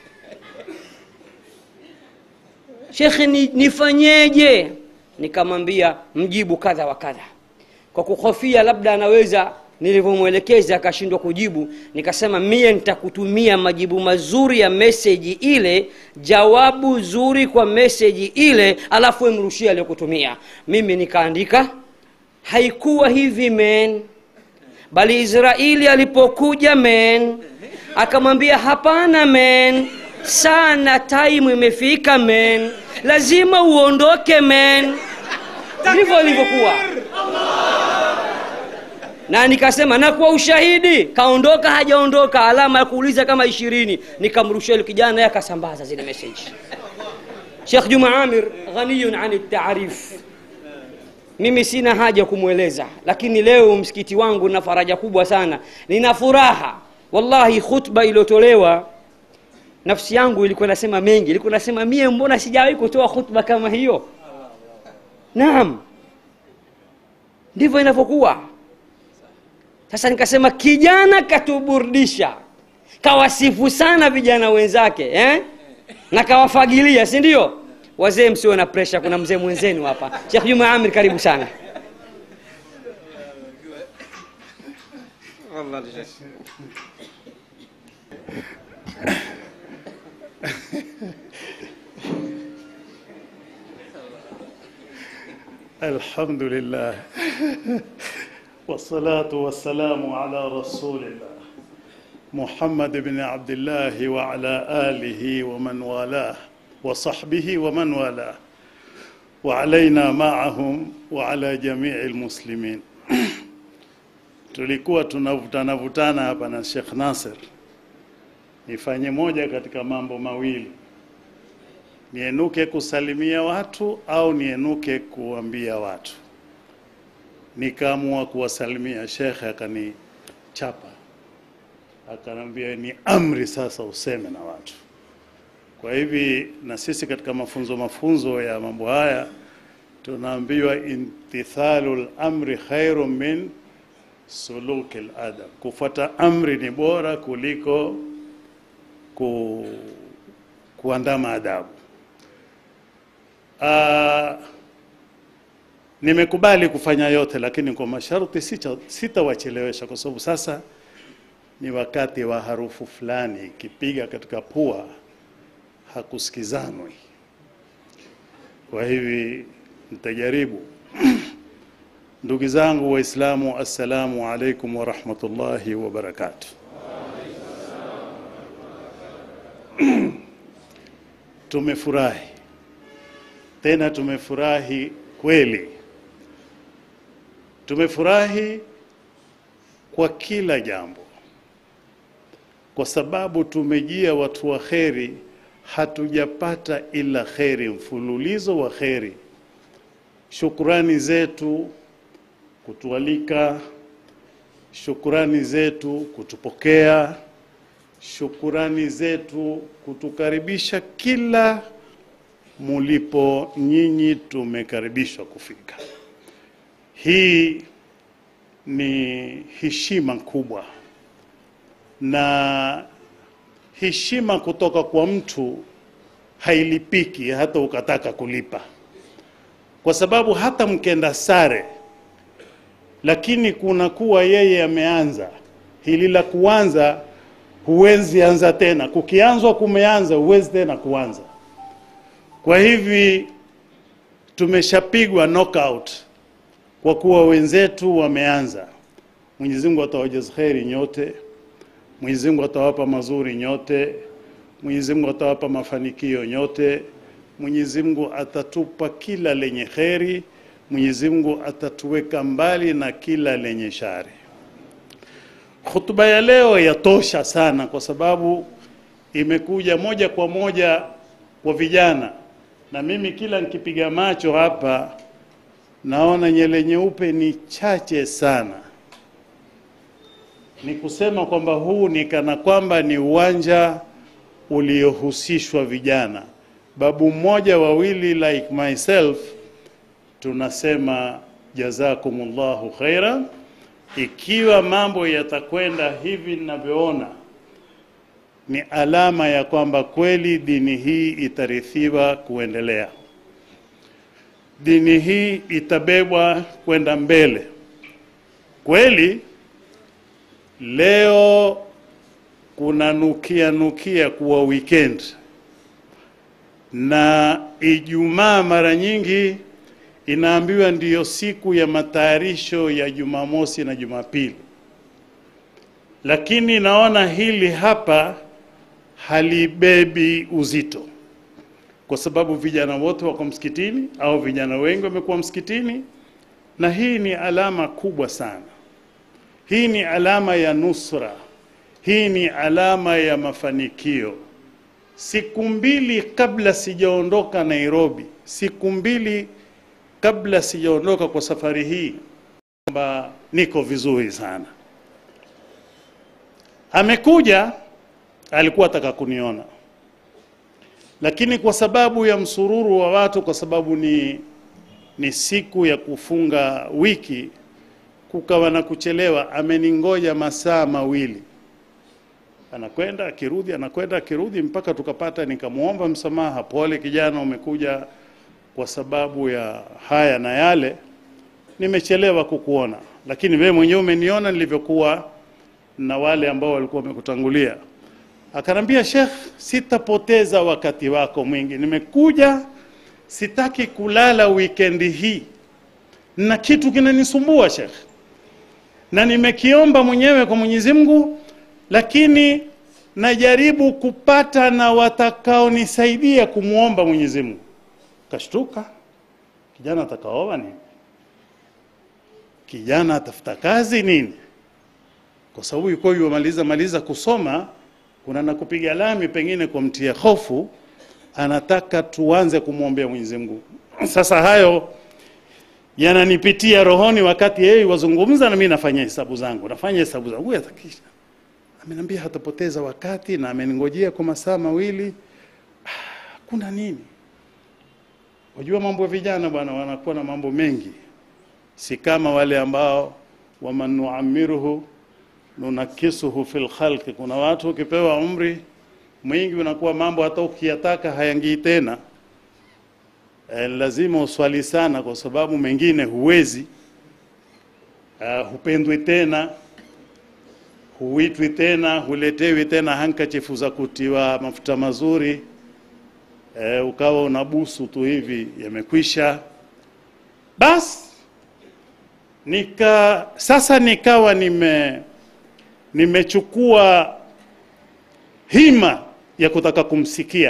shekhe ni, nifanyeje nikamwambia mjibu kadha wa kadha kwa kuhofia labda anaweza nilivyomwelekeza akashindwa kujibu nikasema mie nitakutumia majibu mazuri ya meseji ile jawabu zuri kwa meseji ile alafu we mrushie aliyokutumia mimi nikaandika haikuwa hivi men bali israeli alipokuja men akamwambia hapana men sana time imefika men lazima uondoke men ndivyo ilivyokuwa na nikasema na kwa ushahidi kaondoka hajaondoka alama ya kuuliza kama ishirini nikamrushia yule kijana naye akasambaza zile message shekh juma amir ghaniyun ani taarif mimi sina haja kumweleza lakini leo msikiti wangu na faraja kubwa sana nina furaha wallahi khutba iliyotolewa nafsi yangu ilikuwa nasema mengi ilikuwa nasema mie mbona sijawahi kutoa khutba kama hiyo naam ndivyo inavyokuwa sasa nikasema kijana katuburdisha kawasifu sana vijana wenzake eh? na kawafagilia si ndio wazee msiwe na presha kuna mzee mwenzenu hapa shekh juma amir karibu sana الحمد لله والصلاة والسلام على رسول الله محمد بن عبد الله وعلى آله ومن والاه وصحبه ومن والاه وعلينا معهم وعلى جميع المسلمين tulikuwa tunavutana vutana hapa na Sheikh Nasir nifanye moja katika mambo mawili nienuke kusalimia watu au nienuke kuambia watu nikaamua kuwasalimia shekhe akanichapa akanambia ni amri sasa useme na watu kwa hivi na sisi katika mafunzo mafunzo ya mambo haya tunaambiwa imtithalul amri khairu min sulukil adab kufuata amri ni bora kuliko ku, kuandama adabu uh, nimekubali kufanya yote lakini kwa masharti sita- sitawachelewesha kwa sababu sasa ni wakati wa harufu fulani ikipiga katika pua hakusikizanwi kwa hivi nitajaribu ndugu zangu waislamu assalamu alaikum warahmatullahi wabarakatuh tumefurahi tena tumefurahi kweli tumefurahi kwa kila jambo kwa sababu tumejia watu wa kheri hatujapata ila kheri mfululizo wa kheri shukrani zetu kutualika shukrani zetu kutupokea shukurani zetu kutukaribisha kila mulipo nyinyi tumekaribishwa kufika hii ni heshima kubwa na heshima kutoka kwa mtu hailipiki hata ukataka kulipa kwa sababu hata mkenda sare lakini kuna kuwa yeye ameanza hili la kuanza huwezi anza tena kukianzwa kumeanza huwezi tena kuanza kwa hivi tumeshapigwa knockout kwa kuwa wenzetu wameanza Mwenyezi Mungu atawajaza kheri nyote Mwenyezi Mungu atawapa mazuri nyote Mwenyezi Mungu atawapa mafanikio nyote Mwenyezi Mungu atatupa kila lenye kheri Mwenyezi Mungu atatuweka mbali na kila lenye shari Hutuba ya leo yatosha sana kwa sababu imekuja moja kwa moja kwa vijana, na mimi kila nikipiga macho hapa naona nyele nyeupe ni chache sana. Ni kusema kwamba huu ni kana kwamba ni uwanja uliohusishwa vijana. Babu mmoja wawili like myself tunasema jazakumullahu khairan ikiwa mambo yatakwenda hivi ninavyoona, ni alama ya kwamba kweli dini hii itarithiwa kuendelea, dini hii itabebwa kwenda mbele. Kweli leo kuna nukia nukia kuwa weekend na Ijumaa mara nyingi inaambiwa ndiyo siku ya matayarisho ya Jumamosi na Jumapili, lakini naona hili hapa halibebi uzito, kwa sababu vijana wote wako msikitini au vijana wengi wamekuwa msikitini, na hii ni alama kubwa sana. Hii ni alama ya nusra, hii ni alama ya mafanikio. Siku mbili kabla sijaondoka Nairobi, siku mbili kabla sijaondoka kwa safari hii, kwamba niko vizuri sana. Amekuja, alikuwa ataka kuniona, lakini kwa sababu ya msururu wa watu, kwa sababu ni ni siku ya kufunga wiki, kukawa na kuchelewa. Ameningoja masaa mawili anakwenda akirudi, anakwenda akirudi, mpaka tukapata, nikamwomba msamaha, pole kijana, umekuja kwa sababu ya haya na yale, nimechelewa kukuona, lakini wewe mwenyewe umeniona nilivyokuwa na wale ambao walikuwa wamekutangulia. Akanambia, Sheikh, sitapoteza wakati wako mwingi, nimekuja, sitaki kulala wikendi hii, na kitu kinanisumbua Sheikh, na nimekiomba mwenyewe kwa Mwenyezi Mungu lakini najaribu kupata na watakaonisaidia kumwomba Mwenyezi Mungu. Kashtuka, kijana atakaoa nini? Kijana atafuta kazi nini? Kwa sababu yuko yumaliza maliza kusoma, kuna na kupiga lami pengine kwa mtia hofu, anataka tuanze kumwombea Mwenyezi Mungu. Sasa hayo yananipitia rohoni wakati yeye wazungumza na mimi nafanya hesabu zangu, nafanya hesabu zangu yatakisha ameniambia hatapoteza wakati na ameningojea kwa masaa mawili. Ah, kuna nini? Wajua mambo ya vijana bwana, wanakuwa na mambo mengi, si kama wale ambao waman nuamiruhu nunakisuhu fil khalqi. Kuna watu ukipewa umri mwingi unakuwa mambo hata ukiyataka hayangii tena. E, lazima uswali sana, kwa sababu mengine huwezi. Uh, hupendwi tena huitwi tena, huletewi tena hankachifu za kutiwa mafuta mazuri e, ukawa unabusu tu hivi, yamekwisha. Bas nika sasa nikawa nime nimechukua hima ya kutaka kumsikia,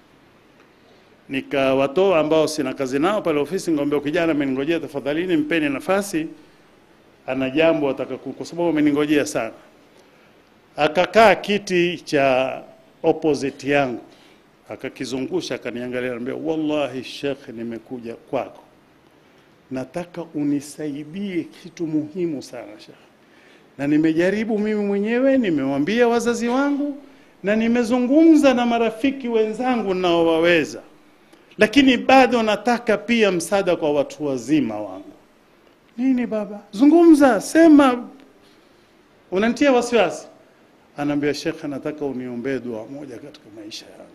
nikawatoa ambao sina kazi nao pale ofisi, ngombe kijana ameningojea, tafadhalini mpeni nafasi, ana jambo ataka, kwa sababu ameningojea sana akakaa kiti cha opposite yangu akakizungusha, akaniangalia, anambia, wallahi Sheikh, nimekuja kwako, nataka unisaidie kitu muhimu sana Sheikh, na nimejaribu mimi mwenyewe, nimewambia wazazi wangu na nimezungumza na marafiki wenzangu naowaweza, lakini bado nataka pia msaada kwa watu wazima wangu. Nini baba? Zungumza, sema, unanitia wasiwasi anaambia shekhe, nataka uniombee dua moja katika maisha yangu.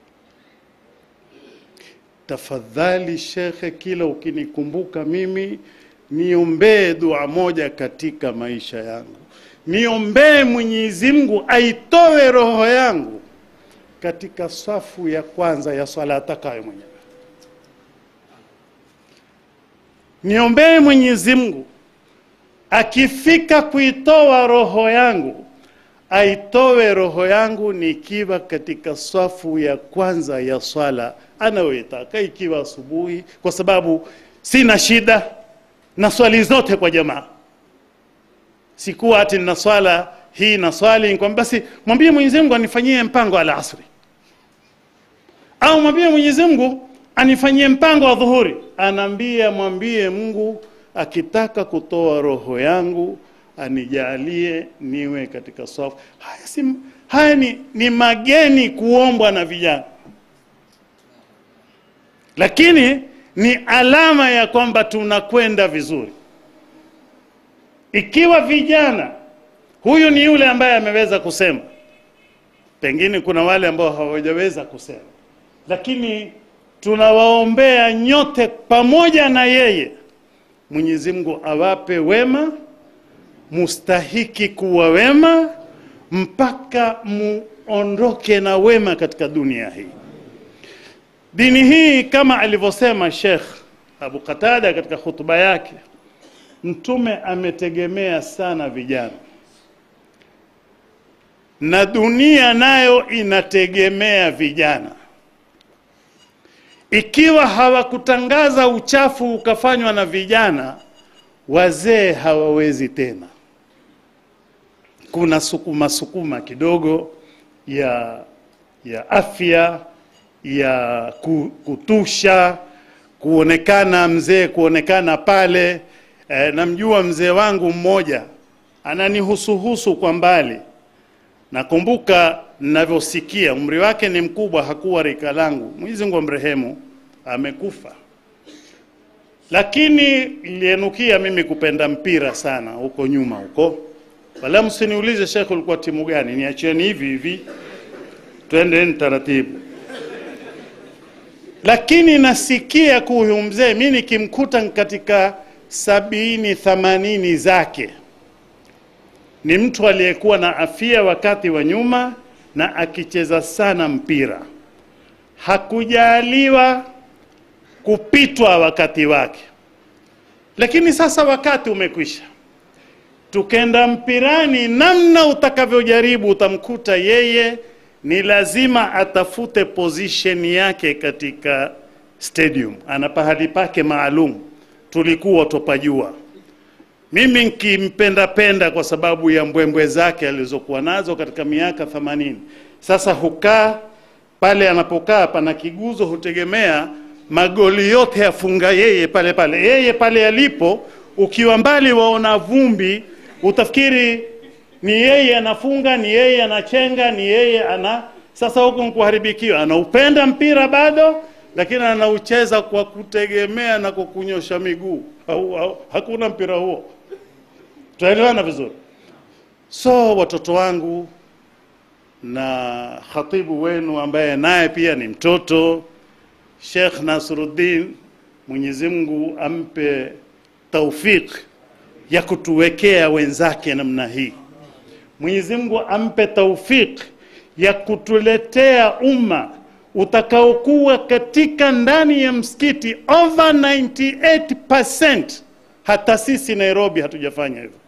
Tafadhali shekhe, kila ukinikumbuka mimi niombee dua moja katika maisha yangu, niombee Mwenyezi Mungu aitoe roho yangu katika safu ya kwanza ya swala atakayo mwenyewe. Niombee Mwenyezi Mungu akifika kuitoa roho yangu aitoe roho yangu nikiwa katika swafu ya kwanza ya swala anayoitaka, ikiwa asubuhi, kwa sababu sina shida na swali zote kwa jamaa. Sikuwa ati na swala hii na swali nikwambia, basi mwambie Mwenyezi Mungu anifanyie mpango ala asri, au mwambie Mwenyezi Mungu anifanyie mpango wa dhuhuri. Anaambia mwambie Mungu akitaka kutoa roho yangu anijalie niwe katika swafu. Haya, si, haya ni, ni mageni kuombwa na vijana, lakini ni alama ya kwamba tunakwenda vizuri. ikiwa vijana huyu ni yule ambaye ameweza kusema pengine kuna wale ambao hawajaweza kusema lakini tunawaombea nyote pamoja na yeye mwenyezi mungu awape wema mustahiki kuwa wema mpaka muondoke na wema katika dunia hii dini hii kama alivyosema shekh abu qatada katika hutuba yake mtume ametegemea sana vijana na dunia nayo inategemea vijana ikiwa hawakutangaza uchafu ukafanywa na vijana wazee hawawezi tena kuna sukuma sukuma kidogo ya ya afya ya ku- kutusha kuonekana mzee kuonekana pale e, namjua mzee wangu mmoja ananihusuhusu kwa mbali nakumbuka ninavyosikia umri wake ni mkubwa hakuwa rika langu mwenyezi mungu amrehemu amekufa lakini ilienukia mimi kupenda mpira sana huko nyuma huko wala msiniulize shekhe ulikuwa timu gani niachieni hivi hivi twendeni taratibu lakini nasikia kuhuyu mzee mi nikimkuta katika sabini thamanini zake ni mtu aliyekuwa na afia wakati wa nyuma na akicheza sana mpira hakujaliwa kupitwa wakati wake lakini sasa wakati umekwisha tukenda mpirani namna utakavyojaribu utamkuta yeye ni lazima atafute position yake katika stadium ana pahali pake maalum tulikuwa topajua mimi nkimpenda penda kwa sababu ya mbwembwe zake alizokuwa nazo katika miaka 80 sasa hukaa pale anapokaa pana kiguzo hutegemea magoli yote yafunga yeye pale pale yeye pale alipo ukiwa mbali waona vumbi utafikiri ni yeye anafunga ni yeye anachenga ni yeye ana sasa huku nkuharibikiwa anaupenda mpira bado lakini anaucheza kwa kutegemea na kwa kunyosha miguu au, au, hakuna mpira huo tunaelewana vizuri so watoto wangu na khatibu wenu ambaye naye pia ni mtoto Sheikh Nasruddin Mwenyezi Mungu ampe taufik ya kutuwekea wenzake namna hii. Mwenyezi Mungu ampe taufik ya kutuletea umma utakaokuwa katika ndani ya msikiti over 98%. Hata sisi Nairobi hatujafanya hivyo.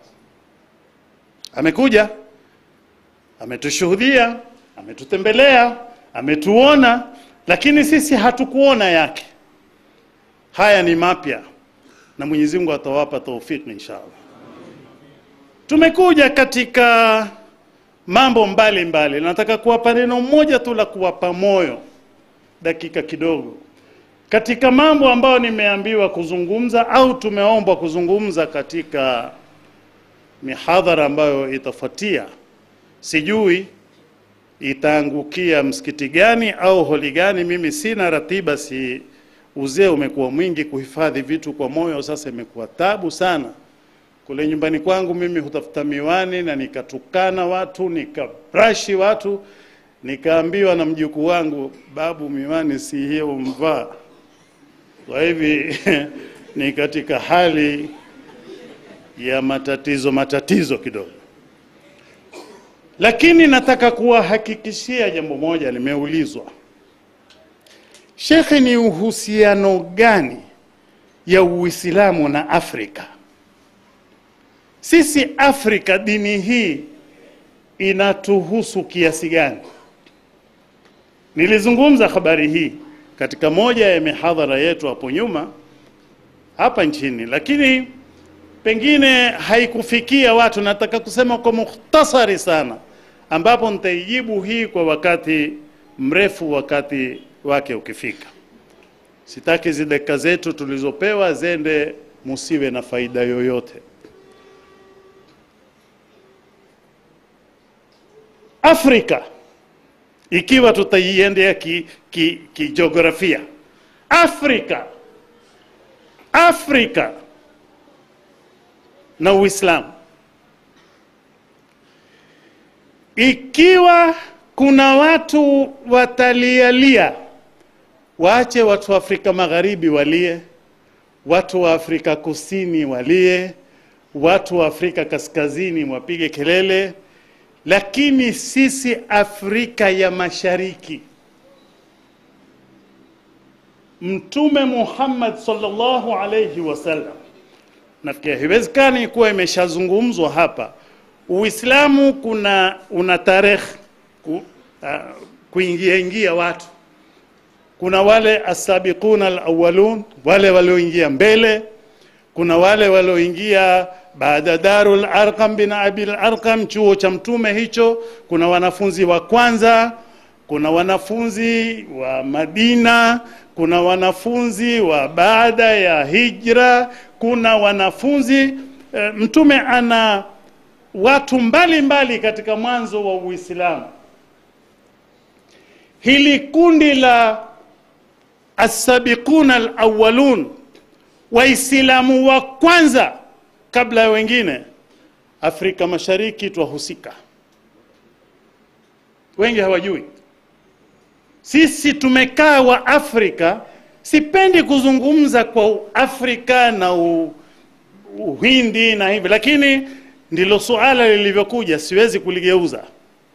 Amekuja, ametushuhudia, ametutembelea, ametuona, lakini sisi hatukuona yake. Haya ni mapya na Mwenyezi Mungu atawapa taufiki inshallah. Tumekuja katika mambo mbalimbali mbali. Nataka kuwapa neno moja tu la kuwapa moyo dakika kidogo katika mambo ambayo nimeambiwa kuzungumza au tumeombwa kuzungumza katika mihadhara ambayo itafuatia. Sijui itaangukia msikiti gani au holi gani. Mimi sina ratiba, si uzee umekuwa mwingi, kuhifadhi vitu kwa moyo sasa imekuwa tabu sana. Kule nyumbani kwangu mimi hutafuta miwani na nikatukana watu, nikabrashi watu, nikaambiwa na mjukuu wangu, babu, miwani si hiyo mvaa. Kwa hivi ni katika hali ya matatizo matatizo kidogo, lakini nataka kuwahakikishia jambo moja, limeulizwa Shekhe, ni uhusiano gani ya Uislamu na Afrika? Sisi Afrika, dini hii inatuhusu kiasi gani? Nilizungumza habari hii katika moja ya mihadhara yetu hapo nyuma hapa nchini, lakini pengine haikufikia watu. Nataka kusema kwa mukhtasari sana, ambapo nitaijibu hii kwa wakati mrefu, wakati wake ukifika. Sitaki hizi dakika zetu tulizopewa zende musiwe na faida yoyote. Afrika ikiwa tutaiendea kijiografia ki, ki Afrika Afrika na Uislamu. Ikiwa kuna watu watalialia, waache watu wa Afrika Magharibi walie, watu wa Afrika Kusini walie, watu wa Afrika Kaskazini wapige kelele, lakini sisi Afrika ya Mashariki, Mtume Muhammad sallallahu alayhi wasallam, nafikiri haiwezekani kuwa imeshazungumzwa hapa. Uislamu kuna una tarehe ku, uh, kuingia ingia watu kuna wale asabiquna alawalun, wale walioingia mbele. Kuna wale walioingia baada Darul Arqam bin Abil Arqam, chuo cha mtume hicho. Kuna wanafunzi wa kwanza, kuna wanafunzi wa Madina, kuna wanafunzi wa baada ya hijra, kuna wanafunzi e, mtume ana watu mbalimbali mbali katika mwanzo wa Uislamu. Hili kundi la asabiquna alawalun, Waislamu wa kwanza kabla ya wengine, Afrika Mashariki twahusika. Wengi hawajui sisi tumekaa wa Afrika. Sipendi kuzungumza kwa Afrika na u, Uhindi na hivi, lakini ndilo suala lilivyokuja, siwezi kuligeuza.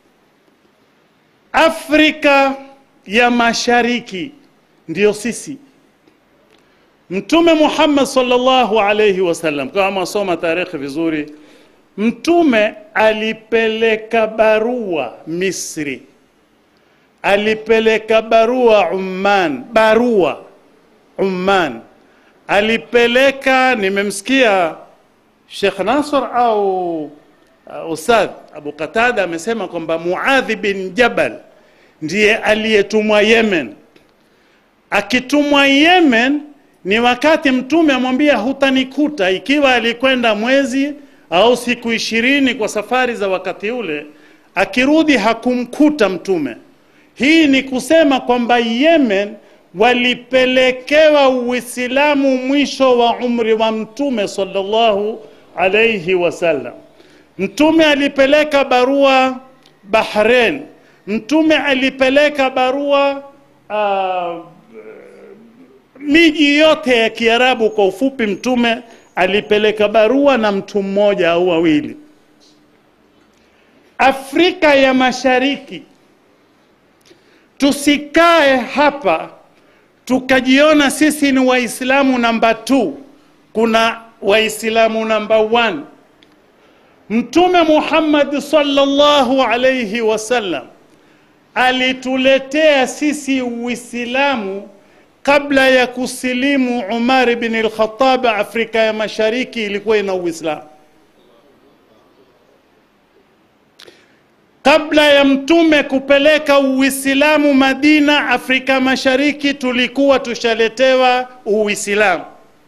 Afrika ya Mashariki ndiyo sisi. Mtume Muhammad sallallahu alayhi wasallam, kama mwasoma tarehe vizuri, Mtume alipeleka barua Misri, alipeleka barua Umman, barua Umman alipeleka. Nimemsikia Sheikh Nasr au uh, Ustadh Abu Qatada amesema kwamba Muadhi bin Jabal ndiye aliyetumwa Yemen. Akitumwa Yemen ni wakati mtume amwambia hutanikuta, ikiwa alikwenda mwezi au siku ishirini kwa safari za wakati ule, akirudi hakumkuta mtume. Hii ni kusema kwamba Yemen walipelekewa Uislamu mwisho wa umri wa mtume sallallahu alayhi wasallam. Mtume alipeleka barua Bahrain, mtume alipeleka barua uh, miji yote ya Kiarabu. Kwa ufupi, mtume alipeleka barua na mtu mmoja au wawili. Afrika ya Mashariki, tusikae hapa tukajiona sisi ni Waislamu namba 2. Kuna Waislamu namba 1. Mtume Muhammad sallallahu alayhi wasallam alituletea sisi Uislamu kabla ya kusilimu Umar bin al-Khattab. Afrika ya Mashariki ilikuwa ina Uislamu. Kabla ya mtume kupeleka Uislamu Madina, Afrika Mashariki tulikuwa tushaletewa Uislamu.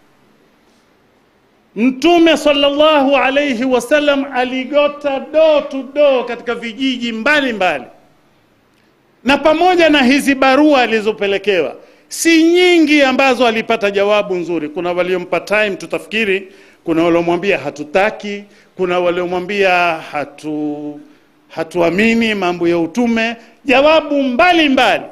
Mtume sallallahu alayhi wasallam aligota door to door katika vijiji mbalimbali mbali. Na pamoja na hizi barua alizopelekewa si nyingi ambazo alipata jawabu nzuri. Kuna waliompa time, tutafikiri kuna waliomwambia hatutaki, kuna waliomwambia hatu hatuamini mambo ya utume, jawabu mbalimbali mbali.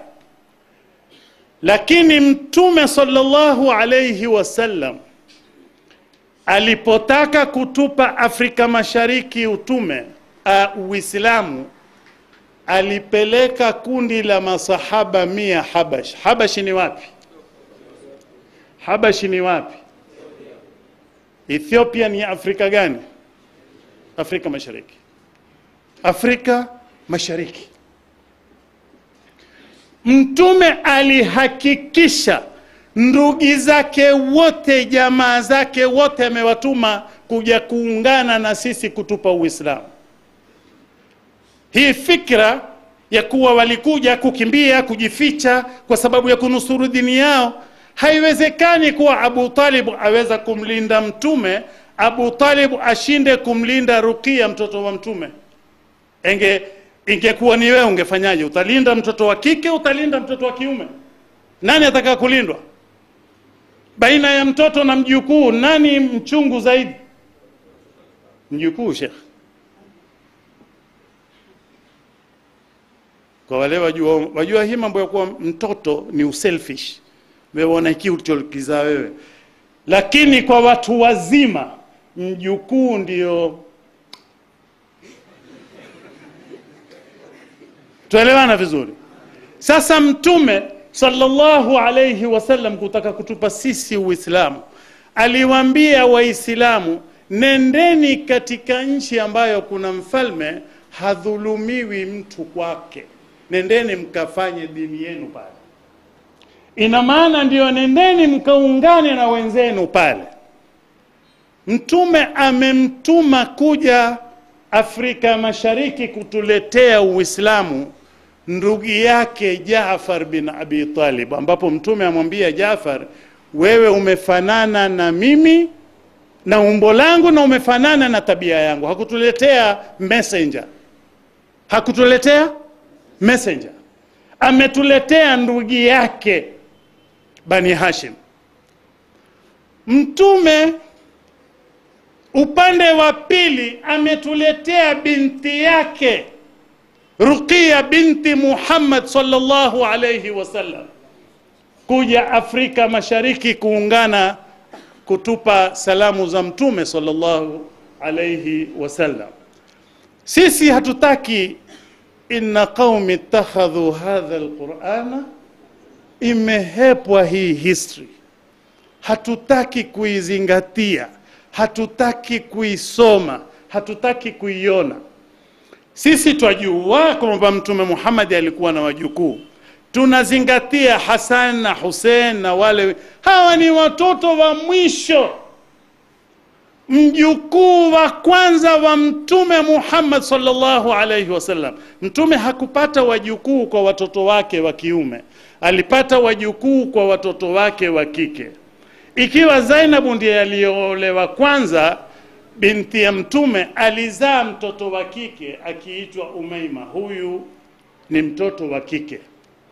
Lakini mtume sallallahu alayhi wasallam alipotaka kutupa Afrika Mashariki utume uh, Uislamu alipeleka kundi la masahaba mia Habash. Habashi ni wapi? Habashi ni wapi? Ethiopia ni Afrika gani? Afrika Mashariki. Afrika Mashariki. Mtume alihakikisha ndugu zake wote, jamaa zake wote amewatuma kuja kuungana na sisi kutupa Uislamu. Hii fikra ya kuwa walikuja kukimbia, kujificha kwa sababu ya kunusuru dini yao, haiwezekani kuwa Abu Talib aweza kumlinda Mtume, Abu Talib ashinde kumlinda Rukia, mtoto wa Mtume. Enge ingekuwa ni wewe ungefanyaje? Utalinda mtoto wa kike, utalinda mtoto wa kiume? Nani ataka kulindwa? Baina ya mtoto na mjukuu, nani mchungu zaidi? mjukuu shekh kwa wale wajua, wajua hii mambo ya kuwa mtoto ni uselfish weona hiki ulichokizaa wewe lakini kwa watu wazima mjukuu ndio tuelewana vizuri sasa mtume sallallahu alayhi wasallam kutaka kutupa sisi uislamu aliwaambia waislamu nendeni katika nchi ambayo kuna mfalme hadhulumiwi mtu kwake nendeni mkafanye dini yenu pale ina maana ndio nendeni mkaungane na wenzenu pale mtume amemtuma kuja afrika mashariki kutuletea uislamu ndugu yake Jaafar bin Abi Talib, ambapo mtume amwambia Jaafar, wewe umefanana na mimi na umbo langu na umefanana na tabia yangu. Hakutuletea messenger, hakutuletea messenger, ametuletea ndugu yake Bani Hashim. Mtume upande wa pili ametuletea binti yake Ruqiya binti Muhammad sallallahu alayhi wasallam kuja Afrika Mashariki kuungana kutupa salamu za Mtume sallallahu alayhi wasallam. Sisi hatutaki inna qaumi ittakhadhu hadha alqur'ana, imehepwa hii history, hatutaki kuizingatia, hatutaki kuisoma, hatutaki kuiona. Sisi twajua kwamba Mtume Muhammad alikuwa na wajukuu, tunazingatia Hasan na Hussein na wale, hawa ni watoto wa mwisho. Mjukuu wa kwanza wa Mtume Muhammad sallallahu alaihi wasallam. Mtume hakupata wajukuu kwa watoto wake wa kiume, alipata wajukuu kwa watoto wake wa kike. Ikiwa Zainabu ndiye aliyoolewa kwanza, binti ya mtume alizaa mtoto wa kike akiitwa Umaima. Huyu ni mtoto wa kike.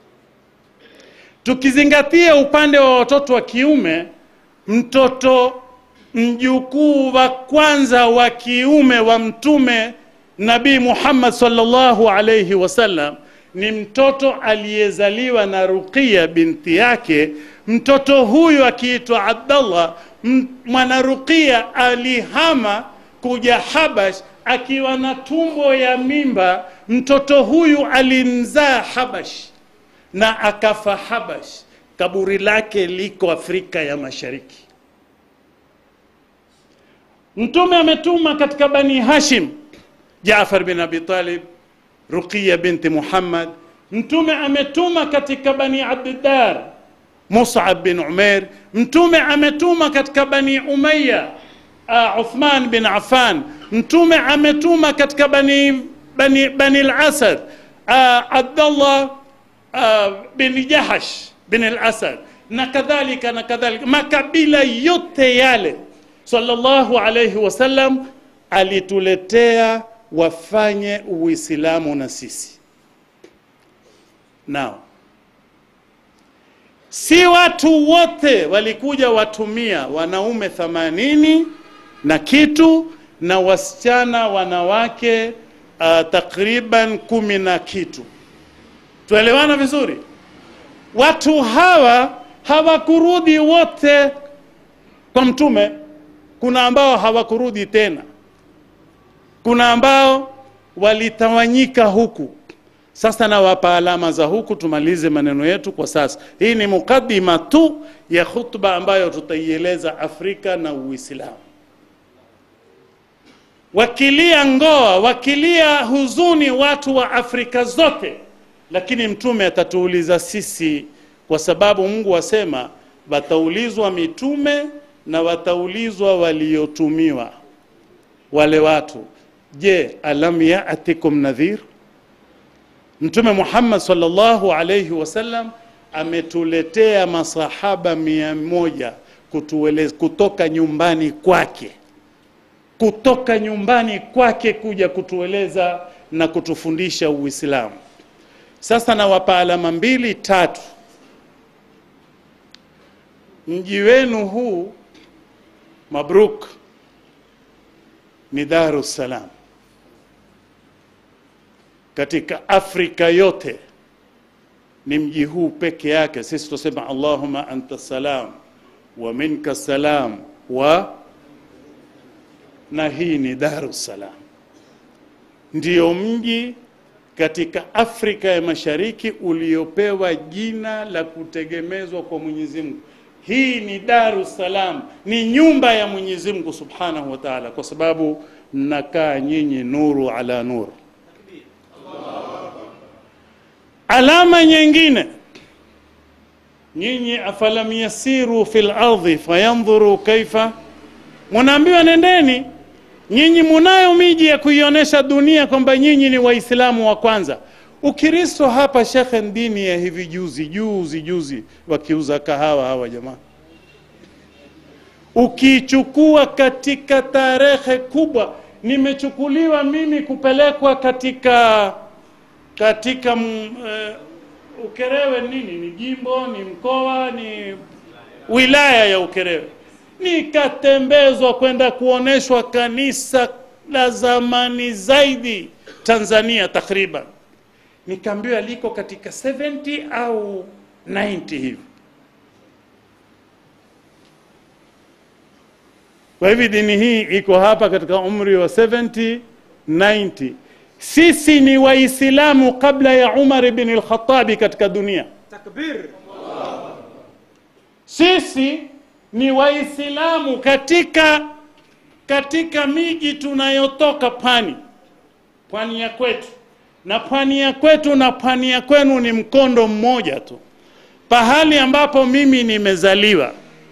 Tukizingatia upande wa watoto wa kiume, mtoto mjukuu wa kwanza wa kiume wa mtume Nabii Muhammad sallallahu alayhi wasallam ni mtoto aliyezaliwa na Ruqiya binti yake. Mtoto huyu akiitwa Abdallah mwana Ruqia alihama kuja Habash akiwa na tumbo ya mimba. Mtoto huyu alimzaa Habash na akafa Habash. Kaburi lake liko Afrika ya Mashariki. Mtume ametuma katika Bani Hashim Jaafar bin Abi Talib, Ruqiya binti Muhammad. Mtume ametuma katika Bani Abdiddar Mus'ab bin Umair. Mtume ametuma katika Bani Umayya uh, Uthman bin Affan. Mtume ametuma katika Bani Bani, Bani al-Asad uh, Abdullah uh, bin Jahash bin al-Asad na kadhalika na kadhalika, makabila yote yale sallallahu alayhi wasallam alituletea wafanye Uislamu na sisi nao si watu wote walikuja watumia wanaume themanini na kitu na wasichana wanawake uh, takriban kumi na kitu tuelewana vizuri watu hawa hawakurudi wote kwa mtume kuna ambao hawakurudi tena kuna ambao walitawanyika huku sasa nawapa alama za huku, tumalize maneno yetu kwa sasa. Hii ni mukaddima tu ya khutba ambayo tutaieleza Afrika na Uislamu. Wakilia ngoa, wakilia huzuni watu wa Afrika zote, lakini mtume atatuuliza sisi, kwa sababu Mungu asema wataulizwa mitume na wataulizwa waliotumiwa wale watu. Je, alam yaatikum nadhir? Mtume Muhammad sallallahu alayhi wasallam ametuletea masahaba mia moja kutueleza kutoka nyumbani kwake, kutoka nyumbani kwake kuja kutueleza na kutufundisha Uislamu. Sasa nawapa alama mbili tatu. Mji wenu huu mabruk, ni Daru Salam. Katika Afrika yote ni mji huu peke yake. Sisi tusema Allahumma anta salam wa minka salam wa na hii ni Daru Salam, ndiyo mji katika Afrika ya Mashariki uliopewa jina la kutegemezwa kwa Mwenyezi Mungu. Hii ni Daru Salam, ni nyumba ya Mwenyezi Mungu Subhanahu wa Ta'ala, kwa sababu mnakaa nyinyi nuru ala nur. Alama nyingine, nyinyi afalam yasiru fil ardhi fayandhuru kaifa, munaambiwa nendeni nyinyi munayo miji ya kuionyesha dunia kwamba nyinyi ni waislamu wa kwanza ukristo hapa shekhe dini ya hivi juzi juzi juzi wakiuza kahawa hawa jamaa ukichukua katika tarehe kubwa nimechukuliwa mimi kupelekwa katika katika mm, eh, ukerewe nini ni jimbo ni mkoa ni wilaya ya ukerewe nikatembezwa kwenda kuoneshwa kanisa la zamani zaidi Tanzania takriban, nikaambiwa liko katika 70 au 90 hivi. Kwa hivi dini hii iko hapa katika umri wa 70 90. Sisi ni Waislamu kabla ya Umar ibn al-Khattabi katika dunia. Takbir. Sisi ni Waislamu katika katika miji tunayotoka pwani, pwani ya kwetu na pwani ya kwetu na pwani ya kwenu ni mkondo mmoja tu, pahali ambapo mimi nimezaliwa,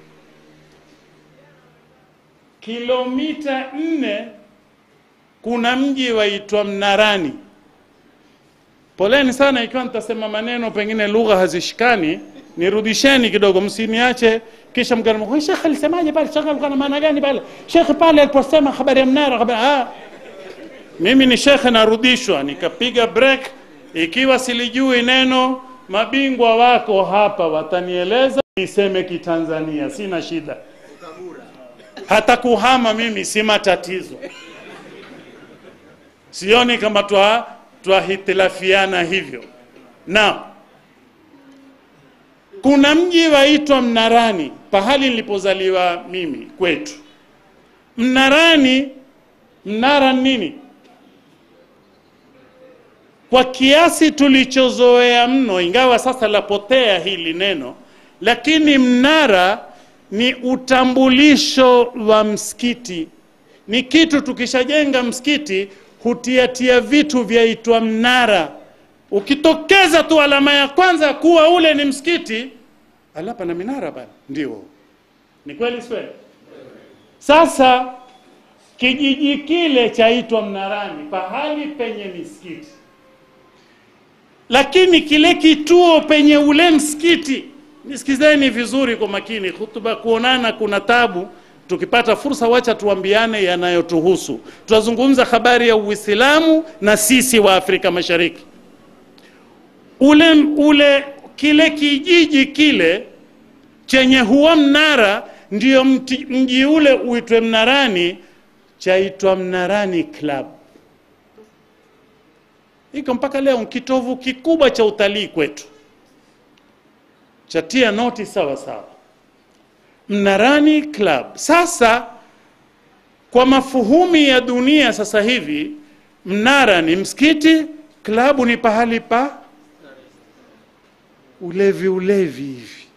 kilomita nne kuna mji waitwa Mnarani. Poleni sana ikiwa nitasema maneno pengine lugha hazishikani, nirudisheni kidogo, msiniache kisha mkana Sheikh alisemaje pale? Sheikh alikuwa na maana gani pale? Sheikh pale aliposema habari ya mnara habari ah, mimi ni shekhe, narudishwa nikapiga break. Ikiwa silijui neno, mabingwa wako hapa watanieleza, niseme Kitanzania, sina shida. Hata kuhama mimi si matatizo, sioni kama twa twahitilafiana hivyo. Na kuna mji waitwa Mnarani, pahali nilipozaliwa mimi kwetu. Mnarani, mnara nini? Kwa kiasi tulichozoea mno, ingawa sasa lapotea hili neno, lakini mnara ni utambulisho wa msikiti. Ni kitu tukishajenga msikiti hutiatia vitu vyaitwa mnara. Ukitokeza tu alama ya kwanza kuwa ule ni msikiti, ala, pana minara bana. Ndio, ni kweli, si kweli? Sasa kijiji kile chaitwa Mnarani, pahali penye misikiti, lakini kile kituo penye ule msikiti, nisikizeni vizuri kwa makini, hutuba kuonana kuna tabu tukipata fursa, wacha tuambiane yanayotuhusu. Tutazungumza habari ya Uislamu na sisi wa Afrika Mashariki. Ule ule kile kijiji kile chenye huwa mnara, ndio mti- mji ule uitwe Mnarani, chaitwa Mnarani Club. Iko mpaka leo ni kitovu kikubwa cha utalii kwetu, chatia noti sawa sawa. Mnarani Club. Sasa kwa mafuhumi ya dunia sasa hivi, mnara ni msikiti, klabu ni pahali pa ulevi ulevi hivi.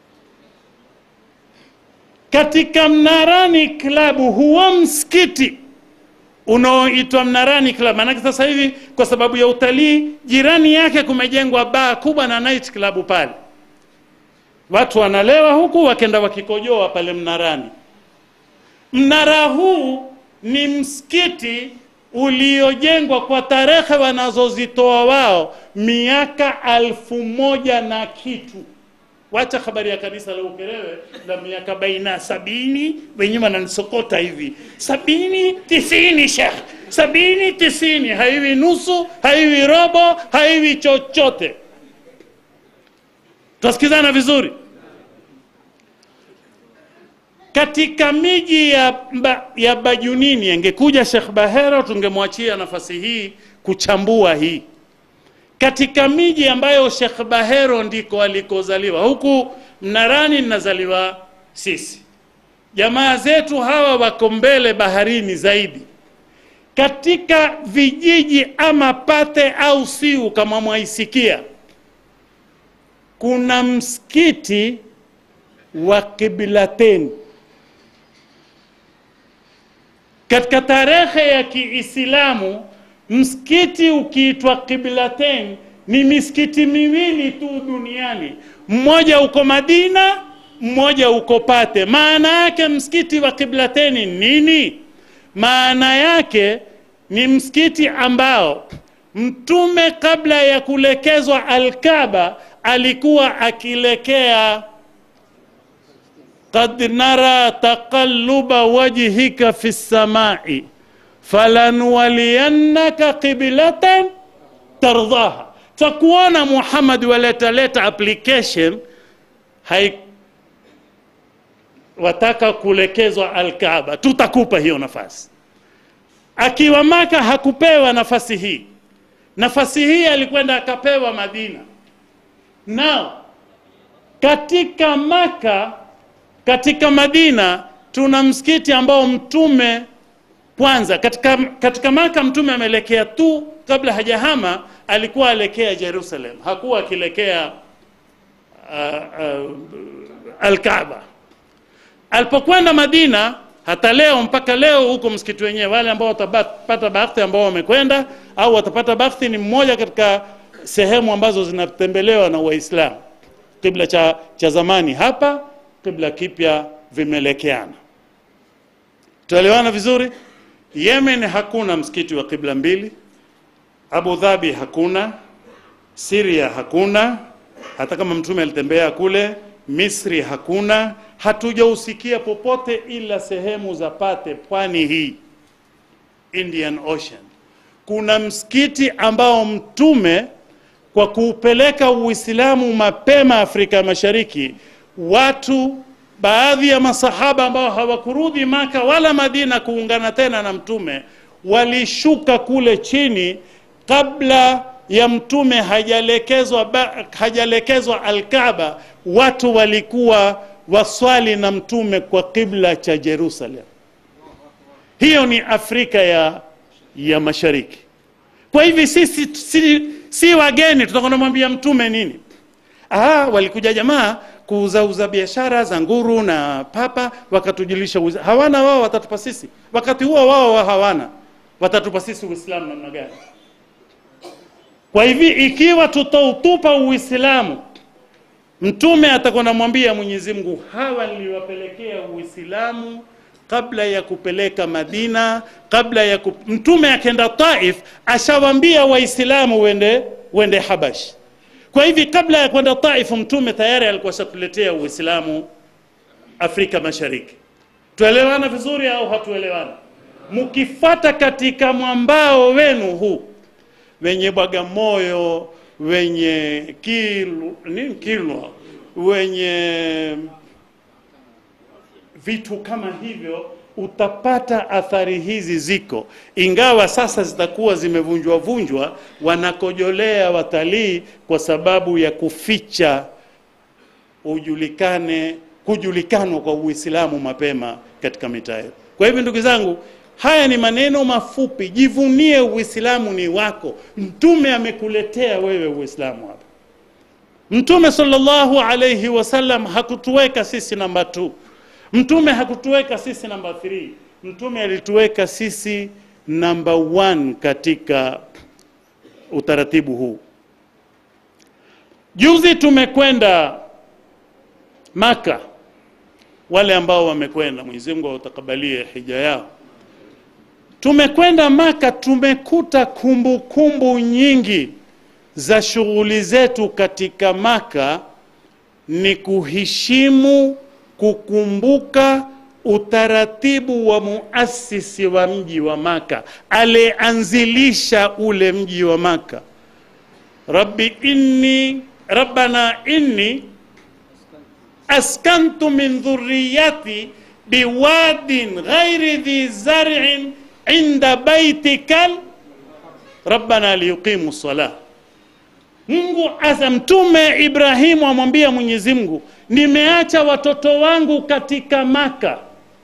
Katika Mnarani Klabu huwa msikiti unaoitwa Mnarani Club. Maanake sasa hivi kwa sababu ya utalii, jirani yake kumejengwa baa kubwa na night club pale watu wanalewa huku wakenda wakikojoa pale mnarani. Mnara huu ni msikiti uliojengwa kwa tarehe wanazozitoa wao miaka alfu moja na kitu. Wacha habari ya kanisa la Ukerewe la miaka baina sabini, wenyewe wananisokota hivi sabini tisini, shekh sabini tisini, haiwi nusu, haiwi robo, haiwi chochote. Twasikizana vizuri. katika miji ya, ba, ya Bajunini angekuja Sheikh Bahero, tungemwachia nafasi hii kuchambua hii katika miji ambayo Sheikh Bahero ndiko alikozaliwa. Huku Mnarani ninazaliwa sisi, jamaa zetu hawa wako mbele baharini zaidi, katika vijiji ama Pate au Siu kama mwaisikia, kuna msikiti wa Kiblateni katika tarehe ya Kiislamu msikiti ukiitwa Qiblatain ni misikiti miwili tu duniani, mmoja uko Madina, mmoja uko Pate. Maana yake msikiti wa Qiblatain nini? Maana yake ni msikiti ambao Mtume kabla ya kulekezwa Alkaba alikuwa akilekea qad nara taqalluba wajhika fi samai falanwaliyannaka qiblatan tardaha. Takuona Muhammad waletaleta application hai wataka kulekezwa Alkaaba, tutakupa hiyo nafasi. Akiwa Maka hakupewa nafasi hii, nafasi hii alikwenda akapewa Madina. Nao katika Maka, katika Madina tuna msikiti ambao mtume kwanza katika, katika Maka mtume ameelekea tu kabla hajahama, alikuwa alekea Jerusalem, hakuwa akilekea uh, uh, Alkaaba. Alipokwenda Madina, hata leo mpaka leo huko msikiti wenyewe, wale ambao watapata bahati ambao wamekwenda au watapata bahati, ni mmoja katika sehemu ambazo zinatembelewa na Waislamu. Kibla cha, cha zamani hapa, kibla kipya vimelekeana. Tuelewana vizuri? Yemen hakuna msikiti wa kibla mbili, Abu Dhabi hakuna, Syria hakuna, hata kama mtume alitembea kule. Misri hakuna, hatujausikia popote ila sehemu za Pate, pwani hii Indian Ocean. Kuna msikiti ambao mtume kwa kuupeleka Uislamu mapema Afrika Mashariki, watu baadhi ya masahaba ambao hawakurudi Maka wala Madina kuungana tena na mtume walishuka kule chini kabla ya mtume hajalekezwa hajalekezwa Alkaaba. Watu walikuwa waswali na mtume kwa kibla cha Jerusalem. Hiyo ni Afrika ya, ya Mashariki. Kwa hivi sisi si, si wageni, tutakwenda mwambia mtume nini? Ah, walikuja jamaa kuuzauza biashara za nguru na papa, wakatujulisha uza. Hawana wao, watatupa sisi. Wakati huo wao wa hawana, watatupa sisi Uislamu namna gani? Kwa hivi ikiwa tutautupa Uislamu, mtume atakuwa namwambia Mwenyezi Mungu, hawa niliwapelekea Uislamu kabla ya kupeleka Madina, kabla ya kup... mtume akenda Taif ashawambia Waislamu wende wende Habash. Kwa hivi kabla ya kwenda Taif mtume tayari alikuwa shatuletea Uislamu Afrika Mashariki. Tuelewana vizuri au hatuelewana? Mkifata katika mwambao wenu huu wenye Bagamoyo, wenye Kilu, nini Kilwa, wenye vitu kama hivyo, utapata athari hizi ziko, ingawa sasa zitakuwa zimevunjwa vunjwa, wanakojolea watalii kwa sababu ya kuficha ujulikane kujulikanwa kwa Uislamu mapema katika mitaa yetu. Kwa hivyo ndugu zangu, haya ni maneno mafupi. Jivunie Uislamu ni wako. Mtume amekuletea wewe Uislamu hapa. Mtume sallallahu alayhi wasallam hakutuweka sisi namba 2. Mtume hakutuweka sisi namba 3. Mtume alituweka sisi namba 1 katika utaratibu huu. Juzi tumekwenda Maka, wale ambao wamekwenda, Mwenyezi Mungu awatakabalie hija yao. Tumekwenda Maka, tumekuta kumbukumbu kumbu nyingi za shughuli zetu katika Maka ni kuheshimu, kukumbuka utaratibu wa muasisi wa mji wa Maka, alianzilisha ule mji wa Maka. Rabbi inni rabbana inni askantu min dhurriyati biwadin ghairi dhi zar'in inda baitikal rabbana liyuqimu salah mungu asa mtume ibrahimu amwambia mwenyezi mungu nimeacha watoto wangu katika maka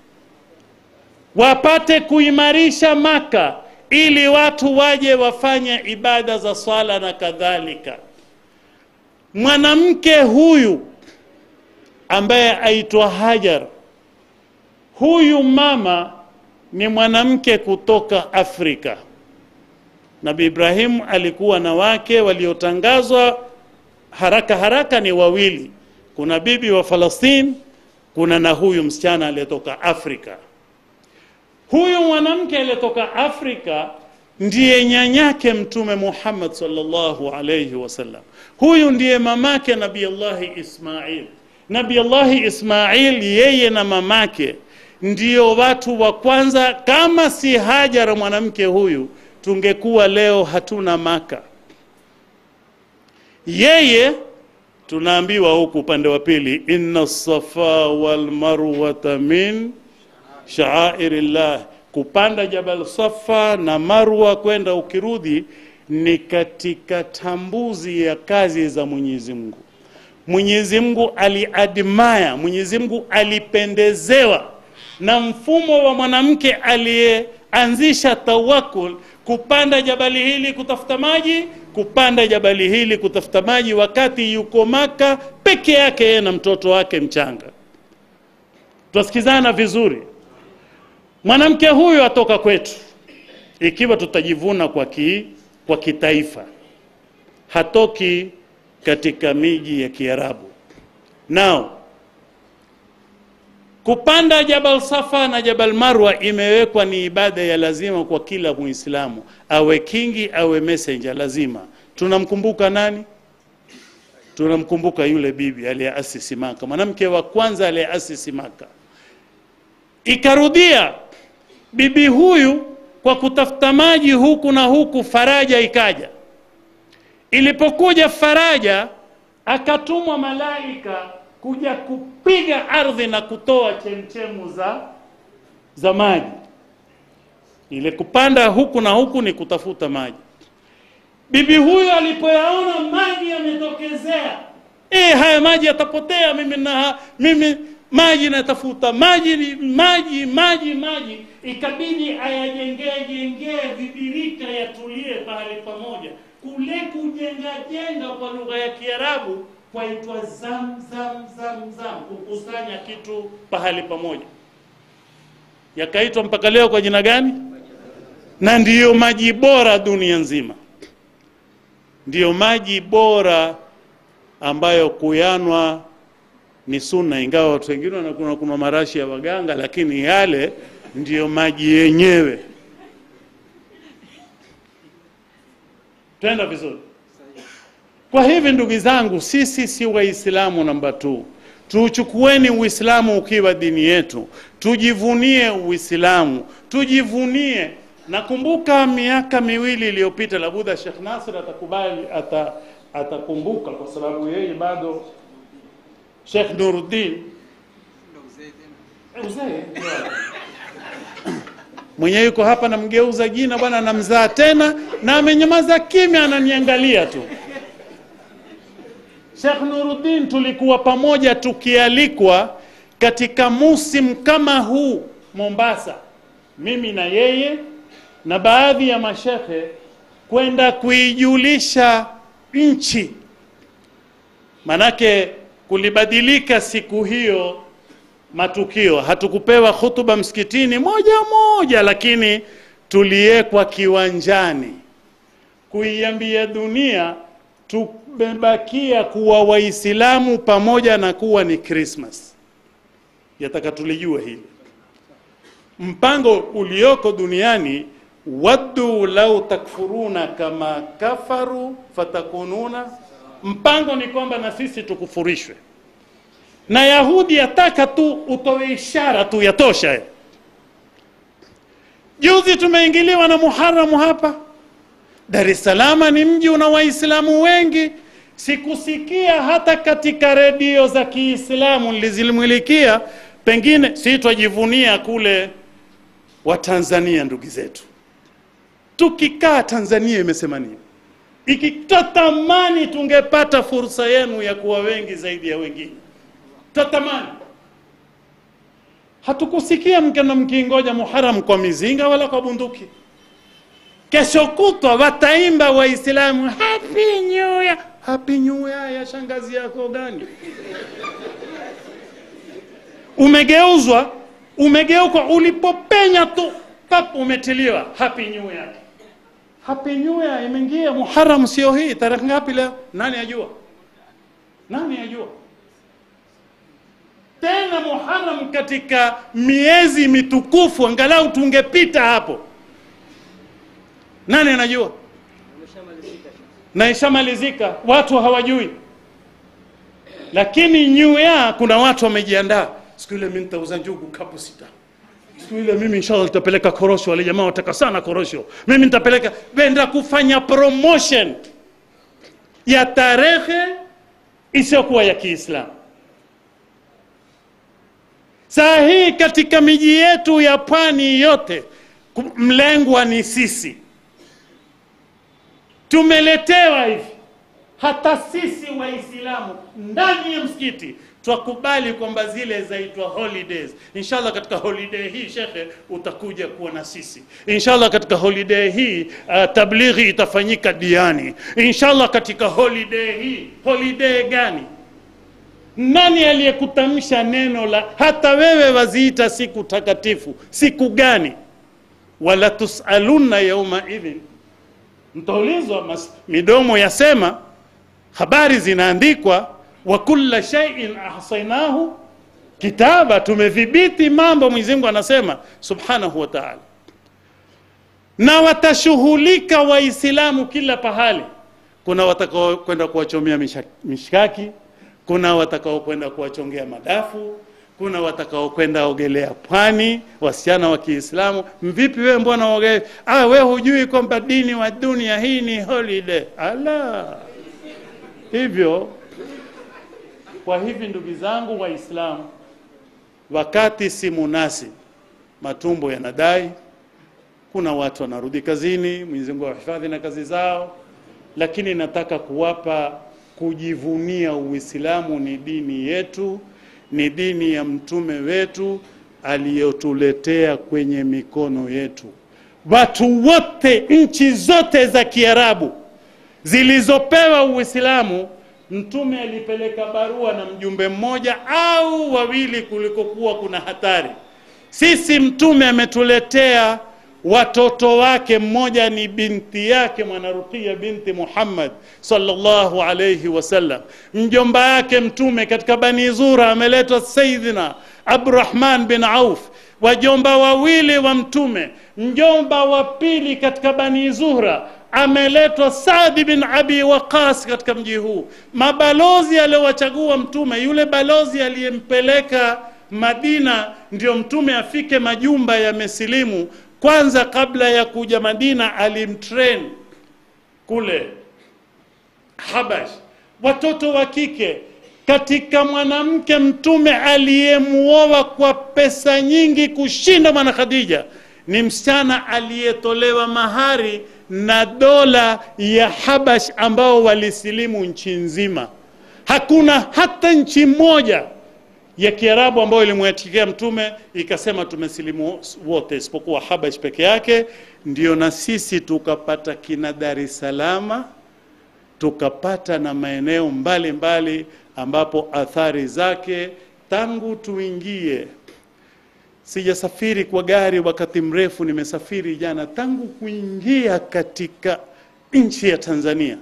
wapate kuimarisha maka ili watu waje wafanye ibada za swala na kadhalika mwanamke huyu ambaye aitwa hajar huyu mama ni mwanamke kutoka afrika nabi ibrahimu alikuwa na wake waliotangazwa haraka haraka ni wawili kuna bibi wa falastini kuna na huyu msichana aliyetoka afrika huyu mwanamke aliyetoka afrika ndiye nyanyake mtume muhammad salllahu alaihi wasallam huyu ndiye mamake nabillahi ismail nabillahi ismail yeye na mamake ndio watu wa kwanza kama si hajara mwanamke huyu tungekuwa leo hatuna maka yeye tunaambiwa huku upande wa pili inna safa walmarwata min shaairillah kupanda jabal safa na marwa kwenda ukirudi ni katika tambuzi ya kazi za mwenyezi mungu mwenyezi mungu aliadmaya mwenyezi mungu alipendezewa na mfumo wa mwanamke aliyeanzisha tawakul kupanda jabali hili kutafuta maji kupanda jabali hili kutafuta maji wakati yuko maka peke yake yeye na mtoto wake mchanga twasikizana vizuri mwanamke huyu atoka kwetu ikiwa tutajivuna kwa, ki, kwa kitaifa hatoki katika miji ya kiarabu nao kupanda jabal safa na jabal marwa imewekwa ni ibada ya lazima kwa kila muislamu awe kingi awe messenger lazima tunamkumbuka nani tunamkumbuka yule bibi aliyeasisi maka mwanamke wa kwanza aliyeasisi maka ikarudia bibi huyu kwa kutafuta maji huku na huku faraja ikaja ilipokuja faraja akatumwa malaika kuja kupiga ardhi na kutoa chemchemu za za maji ile kupanda huku na huku ni kutafuta maji bibi huyu alipoyaona maji yametokezea e, haya maji yatapotea mimi na mimi maji natafuta maji ni maji maji maji ikabidi ayajengee jengee vibirika yatulie pahali pamoja kule kujenga jenga kwa lugha ya kiarabu kwaitwa zam zam zam zam kukusanya kitu pahali pamoja yakaitwa mpaka leo kwa jina gani na ndiyo maji bora dunia nzima ndiyo maji bora ambayo kuyanwa ni sunna ingawa watu wengine wanakuna kuna marashi ya waganga lakini yale ndiyo maji yenyewe twenda vizuri kwa hivi ndugu zangu sisi si waislamu namba tu tuuchukueni uislamu ukiwa dini yetu tujivunie uislamu tujivunie nakumbuka miaka miwili iliyopita labudha shekh nasir atakubali ata, atakumbuka kwa sababu yeye bado shekh nuruddin uzee mwenye yuko hapa namgeuza jina bwana namzaa tena na amenyamaza kimya ananiangalia tu Sheikh Nuruddin tulikuwa pamoja tukialikwa katika musim kama huu Mombasa, mimi na yeye na baadhi ya mashehe kwenda kuijulisha nchi, manake kulibadilika siku hiyo matukio. Hatukupewa hutuba msikitini moja moja, lakini tuliwekwa kiwanjani kuiambia dunia tumebakia kuwa Waislamu pamoja na kuwa ni Christmas. Yataka tulijue hili. Mpango ulioko duniani, waddu lau takfuruna kama kafaru fatakununa, mpango ni kwamba na sisi tukufurishwe. Na Yahudi yataka tu utoe ishara tu, yatosha. Juzi tumeingiliwa na Muharamu hapa Dar es Salaam ni mji una Waislamu wengi. Sikusikia hata katika redio za Kiislamu nilizimilikia pengine si twajivunia kule wa Tanzania ndugu zetu, tukikaa Tanzania imesema nini? Ikitatamani tungepata fursa yenu ya kuwa wengi zaidi ya wengine, tatamani. Hatukusikia mkena mkingoja Muharam kwa mizinga wala kwa bunduki. Kesho kutwa wataimba Waislamu happy new year. Happy new year ya shangazi yako gani? Umegeuzwa, umegeuka, ulipopenya tu pap, umetiliwa happy new year. Happy new year imeingia Muharram, sio hii tarehe ngapi leo? Nani ajua? Nani ajua? Tena Muharram katika miezi mitukufu, angalau tungepita hapo. Nani anajua? Na ishamalizika, watu hawajui. Lakini new year kuna watu wamejiandaa. Siku ile mimi nitauza njugu kapu sita. Siku ile mimi inshallah nitapeleka korosho, wale jamaa wataka sana korosho. Mimi nitapeleka benda kufanya promotion ya tarehe isiyokuwa ya Kiislamu. Saa hii katika miji yetu ya pwani yote ku- mlengwa ni sisi, tumeletewa hivi. Hata sisi Waislamu ndani ya msikiti twakubali kwamba zile zaitwa holidays. Inshallah katika holiday hii shekhe, utakuja kuwa na sisi. Inshallah katika holiday hii uh, tablighi itafanyika Diani. Inshallah katika holiday hii. Holiday gani? Nani aliyekutamsha neno la hata wewe waziita siku takatifu? Siku gani? wala tusalunna yauma idhin, mtaulizwa. mas- Midomo yasema, habari zinaandikwa, wa kulla shay'in ahsaynahu kitaba, tumedhibiti mambo. Mwenyezi Mungu anasema subhanahu wa ta'ala, na watashughulika Waislamu kila pahali. Kuna watakao kwenda kuwachomea misha- mishkaki, kuna watakao kwenda kuwachongea madafu, kuna watakao kwenda ogelea pwani, wasichana wa Kiislamu. Mvipi wewe, mbona ogelea? Ah, we hujui kwamba dini wa dunia hii ni holiday? Ala, hivyo kwa hivi ndugu zangu Waislamu, wakati si munasib, matumbo yanadai, kuna watu wanarudi kazini, Mwenyezi Mungu awahifadhi na kazi zao, lakini nataka kuwapa kujivunia Uislamu ni dini yetu, ni dini ya mtume wetu aliyotuletea kwenye mikono yetu. Watu wote, nchi zote za Kiarabu zilizopewa Uislamu, mtume alipeleka barua na mjumbe mmoja au wawili kulikokuwa kuna hatari. Sisi mtume ametuletea watoto wake, mmoja ni binti yake Mwanarukia binti Muhammad sallallahu alayhi wasallam. Mjomba yake mtume katika Bani Zura ameletwa Sayyidina Abdurrahman bin Auf, wajomba wawili wa mtume. Mjomba wa pili katika Bani Zuhra ameletwa Saadi bin Abi Waqas katika mji huu. Mabalozi aliowachagua mtume, yule balozi aliyempeleka Madina ndio mtume afike majumba ya mesilimu kwanza, kabla ya kuja Madina alimtrain kule Habash, watoto wa kike katika mwanamke mtume aliyemuoa kwa pesa nyingi kushinda mwana Khadija ni msichana aliyetolewa mahari na dola ya Habash ambao walisilimu nchi nzima. Hakuna hata nchi moja ya Kiarabu ambayo ilimwetikia mtume ikasema tumesilimu wote isipokuwa Habash peke yake. Ndio na sisi tukapata kina Dar es Salaam, tukapata na maeneo mbalimbali ambapo athari zake tangu tuingie sijasafiri kwa gari wakati mrefu, nimesafiri jana. Tangu kuingia katika nchi ya Tanzania,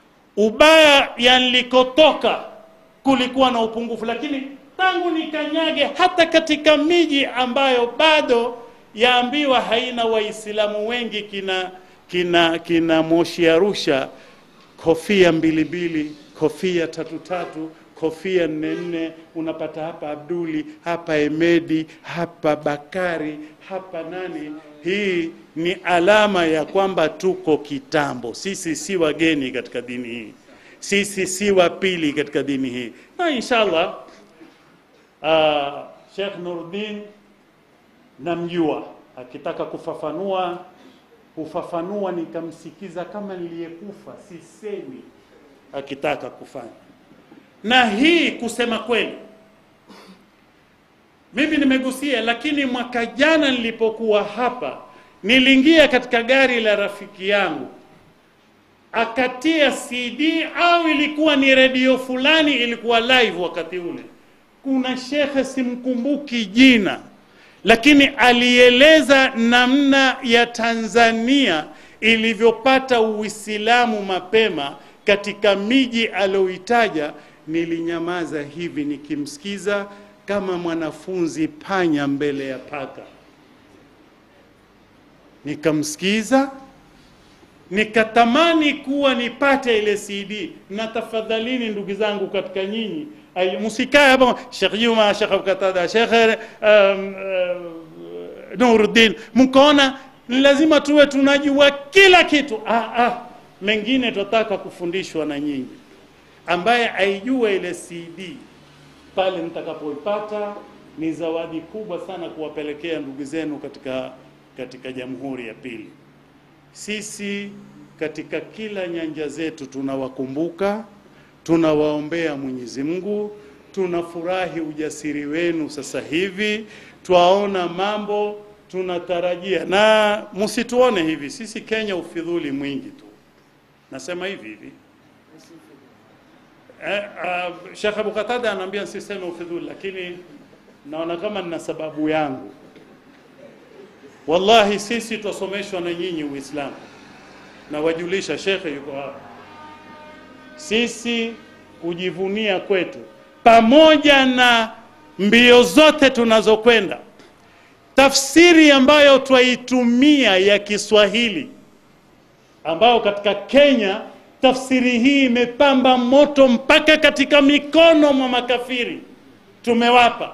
ubaya ya nilikotoka kulikuwa na upungufu, lakini tangu nikanyage hata katika miji ambayo bado yaambiwa haina Waislamu wengi, kina kina kina Moshi Arusha, kofia mbili mbili, kofia tatu tatu kofia nne nne unapata hapa Abduli, hapa Emedi, hapa Bakari, hapa nani. Hii ni alama ya kwamba tuko kitambo. Sisi si wageni katika dini hii, sisi si wa pili katika dini hii, na inshallah uh, Sheikh Nuruddin namjua, akitaka kufafanua hufafanua, nikamsikiza kama niliyekufa, sisemi akitaka kufanya. Na hii kusema kweli, mimi nimegusia, lakini mwaka jana nilipokuwa hapa, niliingia katika gari la rafiki yangu akatia CD au ilikuwa ni redio fulani, ilikuwa live wakati ule. Kuna shekhe simkumbuki jina, lakini alieleza namna ya Tanzania ilivyopata Uislamu mapema katika miji aliyoitaja. Nilinyamaza hivi nikimsikiza kama mwanafunzi panya mbele ya paka, nikamsikiza nikatamani kuwa nipate ile CD. Na tafadhalini ndugu zangu katika nyinyi, ai- msikae hapa Sheikh Juma, Sheikh Abkatada, Sheikh um, uh, Nuruddin, mkaona ni lazima tuwe tunajua kila kitu. Ah, ah, mengine tunataka kufundishwa na nyinyi. Ambaye aijua ile CD pale mtakapoipata ni zawadi kubwa sana kuwapelekea ndugu zenu katika katika jamhuri ya pili. Sisi katika kila nyanja zetu tunawakumbuka, tunawaombea Mwenyezi Mungu, tunafurahi ujasiri wenu sasa hivi, twaona mambo tunatarajia, na msituone hivi, sisi Kenya ufidhuli mwingi tu, nasema hivi hivi eh, uh, Sheikh Abu Qatada anaambia nsiseme ufidhuli, lakini naona kama nina sababu yangu. Wallahi sisi twasomeshwa na nyinyi Uislamu, na wajulisha shekhe yuko hapa. Sisi kujivunia kwetu, pamoja na mbio zote tunazokwenda, tafsiri ambayo twaitumia ya Kiswahili, ambayo katika Kenya tafsiri hii imepamba moto mpaka katika mikono mwa makafiri, tumewapa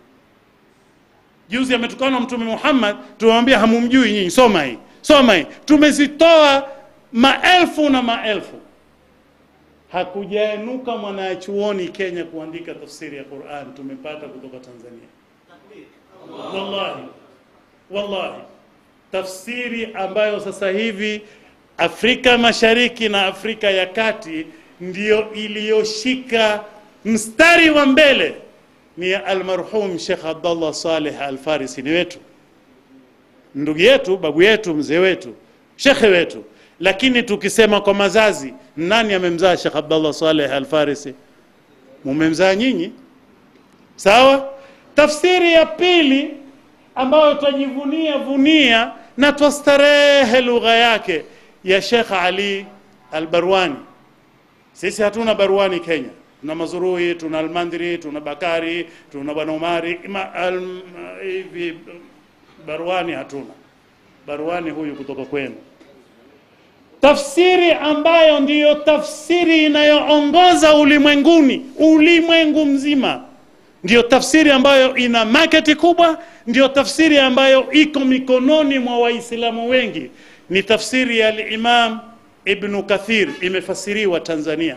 Juzi ametukana Mtume Muhammad, tumemwambia hamumjui nyinyi, soma hii, soma hii. Tumezitoa maelfu na maelfu, hakujainuka mwanachuoni Kenya kuandika tafsiri ya Qur'an, tumepata kutoka Tanzania. Wallahi, wallahi, tafsiri ambayo sasa hivi Afrika Mashariki na Afrika ya Kati ndiyo iliyoshika mstari wa mbele ni almarhum Sheikh Abdallah Saleh Al-Farisi, ni wetu, ndugu yetu, babu yetu, mzee wetu, shekhe wetu. Lakini tukisema kwa mazazi, nani amemzaa Sheikh Abdallah Saleh Al-Farisi? Mumemzaa nyinyi, sawa. Tafsiri ya pili ambayo twajivunia vunia na twastarehe lugha yake ya Sheikh Ali Al-Barwani. Sisi hatuna Barwani Kenya tuna Mazurui, tuna Almandri, tuna Bakari, tuna Bwana Umari ima, al, hivi Barwani hatuna. Barwani huyu kutoka kwenu. Tafsiri ambayo ndiyo tafsiri inayoongoza ulimwenguni, ulimwengu mzima, ndiyo tafsiri ambayo ina market kubwa, ndiyo tafsiri ambayo iko mikononi mwa Waislamu wengi, ni tafsiri ya al-Imam Ibn Kathir, imefasiriwa Tanzania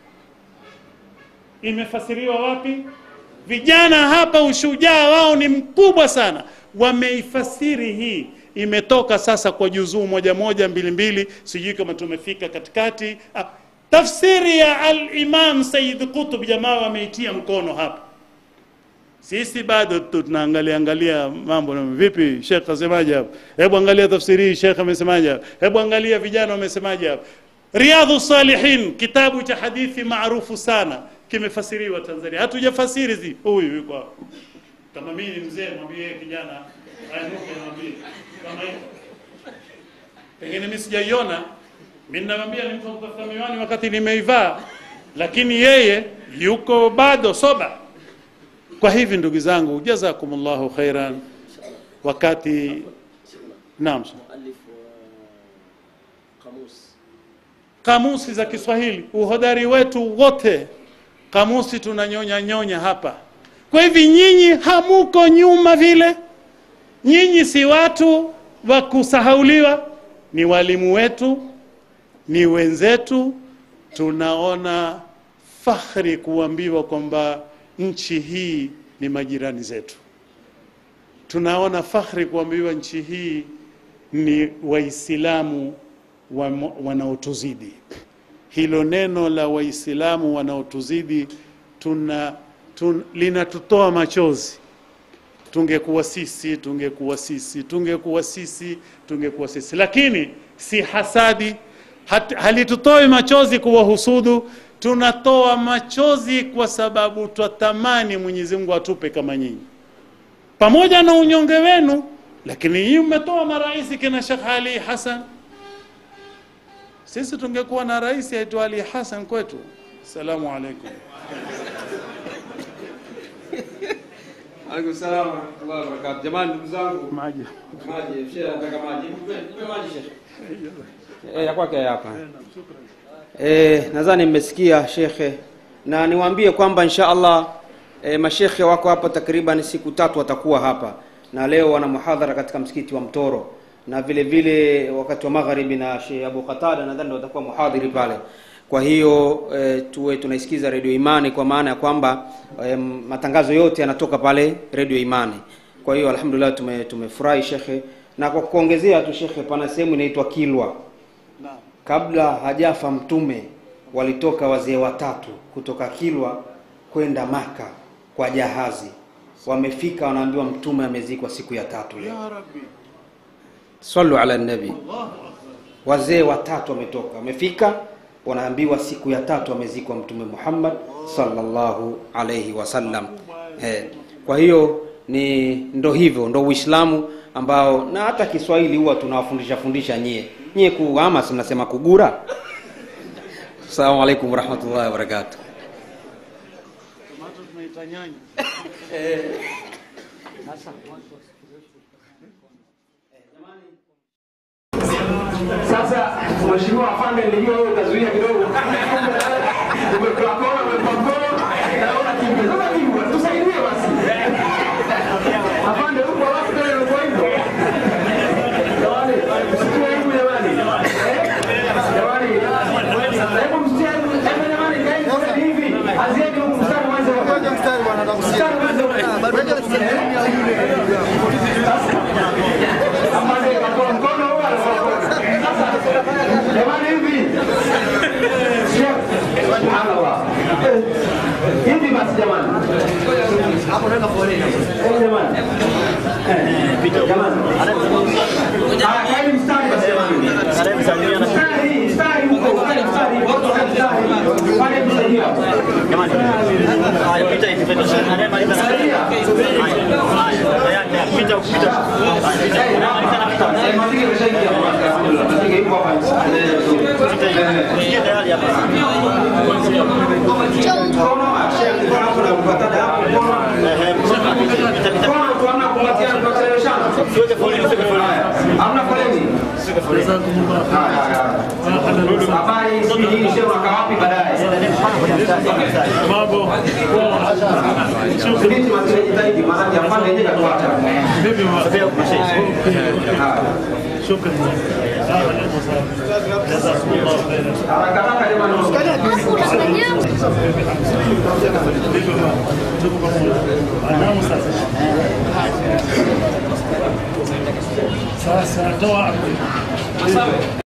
imefasiriwa wapi? Vijana hapa ushujaa wao ni mkubwa sana, wameifasiri hii. Imetoka sasa kwa juzuu moja moja mbili mbili, sijui kama tumefika katikati. Ah, tafsiri ya al-Imam Sayyid Qutb, jamaa wameitia mkono hapa. Sisi bado tu tunaangalia angalia mambo na vipi, Sheikh asemaje hapo? Hebu angalia tafsiri hii, Sheikh amesemaje hapo? Hebu angalia vijana wamesemaje hapo? Riyadhu Salihin, kitabu cha hadithi maarufu sana kimefasiriwa Tanzania. Hatujafasiri zi huyu yuko hapo. Kama mimi ni mzee, mwambie kijana ainuke, mwambie kama hivyo. Pengine mimi sijaiona, mimi namwambia ni mtu wa kutafuta miwani wakati nimeivaa, lakini yeye yuko bado soba. Kwa hivi ndugu zangu, jazakumullahu khairan. Wakati naam, مؤلف قاموس kamusi za Kiswahili, uhodari wetu wote, kamusi tunanyonya nyonya hapa. Kwa hivi nyinyi hamuko nyuma vile, nyinyi si watu wa kusahauliwa, ni walimu wetu, ni wenzetu. Tunaona fakhri kuambiwa kwamba nchi hii ni majirani zetu. tunaona fakhri kuambiwa nchi hii ni Waislamu wamo- wanaotuzidi. Hilo neno la Waislamu wanaotuzidi tuna, tun, linatutoa machozi. Tungekuwa sisi, tungekuwa sisi, tungekuwa sisi, tungekuwa sisi, lakini si hasadi hat, halitutoi machozi kuwahusudu, tunatoa machozi kwa sababu twatamani Mwenyezi Mungu atupe kama nyinyi pamoja na unyonge wenu, lakini nyinyi mmetoa marais kina Sheikh Ali Hassan. Sisi tungekuwa na rais aitwa Ali Hassan kwetu. Assalamu alaikum. Alaikum salaam wa rahmatullahi wa barakatuh. Jamani ndugu zangu, Maji. maji, shehe anataka maji. Nipe nipe maji shehe. Eh, ya kwake hapa. Eh, nadhani mmesikia shekhe na niwaambie kwamba insha Allah eh, mashekhe wako hapa takriban siku tatu watakuwa hapa na leo wana muhadhara katika msikiti wa Mtoro na vile vile wakati wa magharibi na Sheikh Abu Qatada nadhani ndio watakuwa muhadhiri pale. Kwa hiyo e, tuwe tunaisikiza redio Imani kwa maana ya kwamba e, matangazo yote yanatoka pale redio Imani. Kwa hiyo alhamdulillah tume, tumefurahi shekhe, na kwa kuongezea tu shekhe, pana sehemu inaitwa Kilwa. Naam. Kabla hajafa Mtume walitoka wazee watatu kutoka Kilwa kwenda Maka kwa jahazi. Wamefika wanaambiwa Mtume amezikwa siku ya tatu leo. Ya Rabbi. Sallu ala nabi. Wazee watatu wametoka, wamefika, wanaambiwa siku ya tatu amezikwa Mtume Muhammad sallallahu alayhi wasallam. Eh, kwa hiyo ni ndo hivyo, ndo Uislamu ambao na hata Kiswahili huwa tunawafundisha fundisha nyie nyie ku ama si mnasema kugura. Assalamu alaikum warahmatullahi wabarakatuh. Tomato tunaita nyanya. Sasa mheshimiwa afande, nilijua wewe utazuia kidogo. Umekuwa kona, umekuwa kona, naona kimya. Sasa kimya, tusaidie basi. Afande, uko wapi tena umekuwa hivyo? Jamani, msikie aibu jamani. Eh? Jamani, hebu msikie aibu. Hebu jamani, kaeni kwa hivi. Anzieni huku mstari mwanzo. Mstari mwanzo. Afande, katoa mkono huo anakuwa Jamani hivi. Subhanallah. Hivi basi jamani. Hapo nenda foleni. Eh jamani. Eh, Jamani. Ah, kaeni mstari basi jamani. Mstari, mstari huko, mstari, mstari, watu wa mstari. Pale tusaidia. Jamani, haya pita hivi pita. Anayemaliza na Saidia. haya, tayari pita pita. Eh, na- eh, Mazingira imeshaingia hapa. Alhamdulillah. Mazingira ipo hapa. Eh, Ingia tayari hapa. Mkono, Sheikh, mkono hapo na kukatada hapo mkono. Eh, pita pita. Mkono tu hamna kumbatiana, tunacheleweshana. Siweke foleni, siweke foleni. Hamna foleni. Siweke foleni. Haya, haya, haya. Habari sijui nini, shehe unakaa wapi baadaye? Mambo. Subiri mazile jitahidi, maana afande yeye katuacha. Vipi ma? Sogea huko shehe. Haya. Shukran. Jazakumullah khairan. Haraka haraka jamani. Vipi ma? Tuko pamoja. Anamu sasa. Sasa toa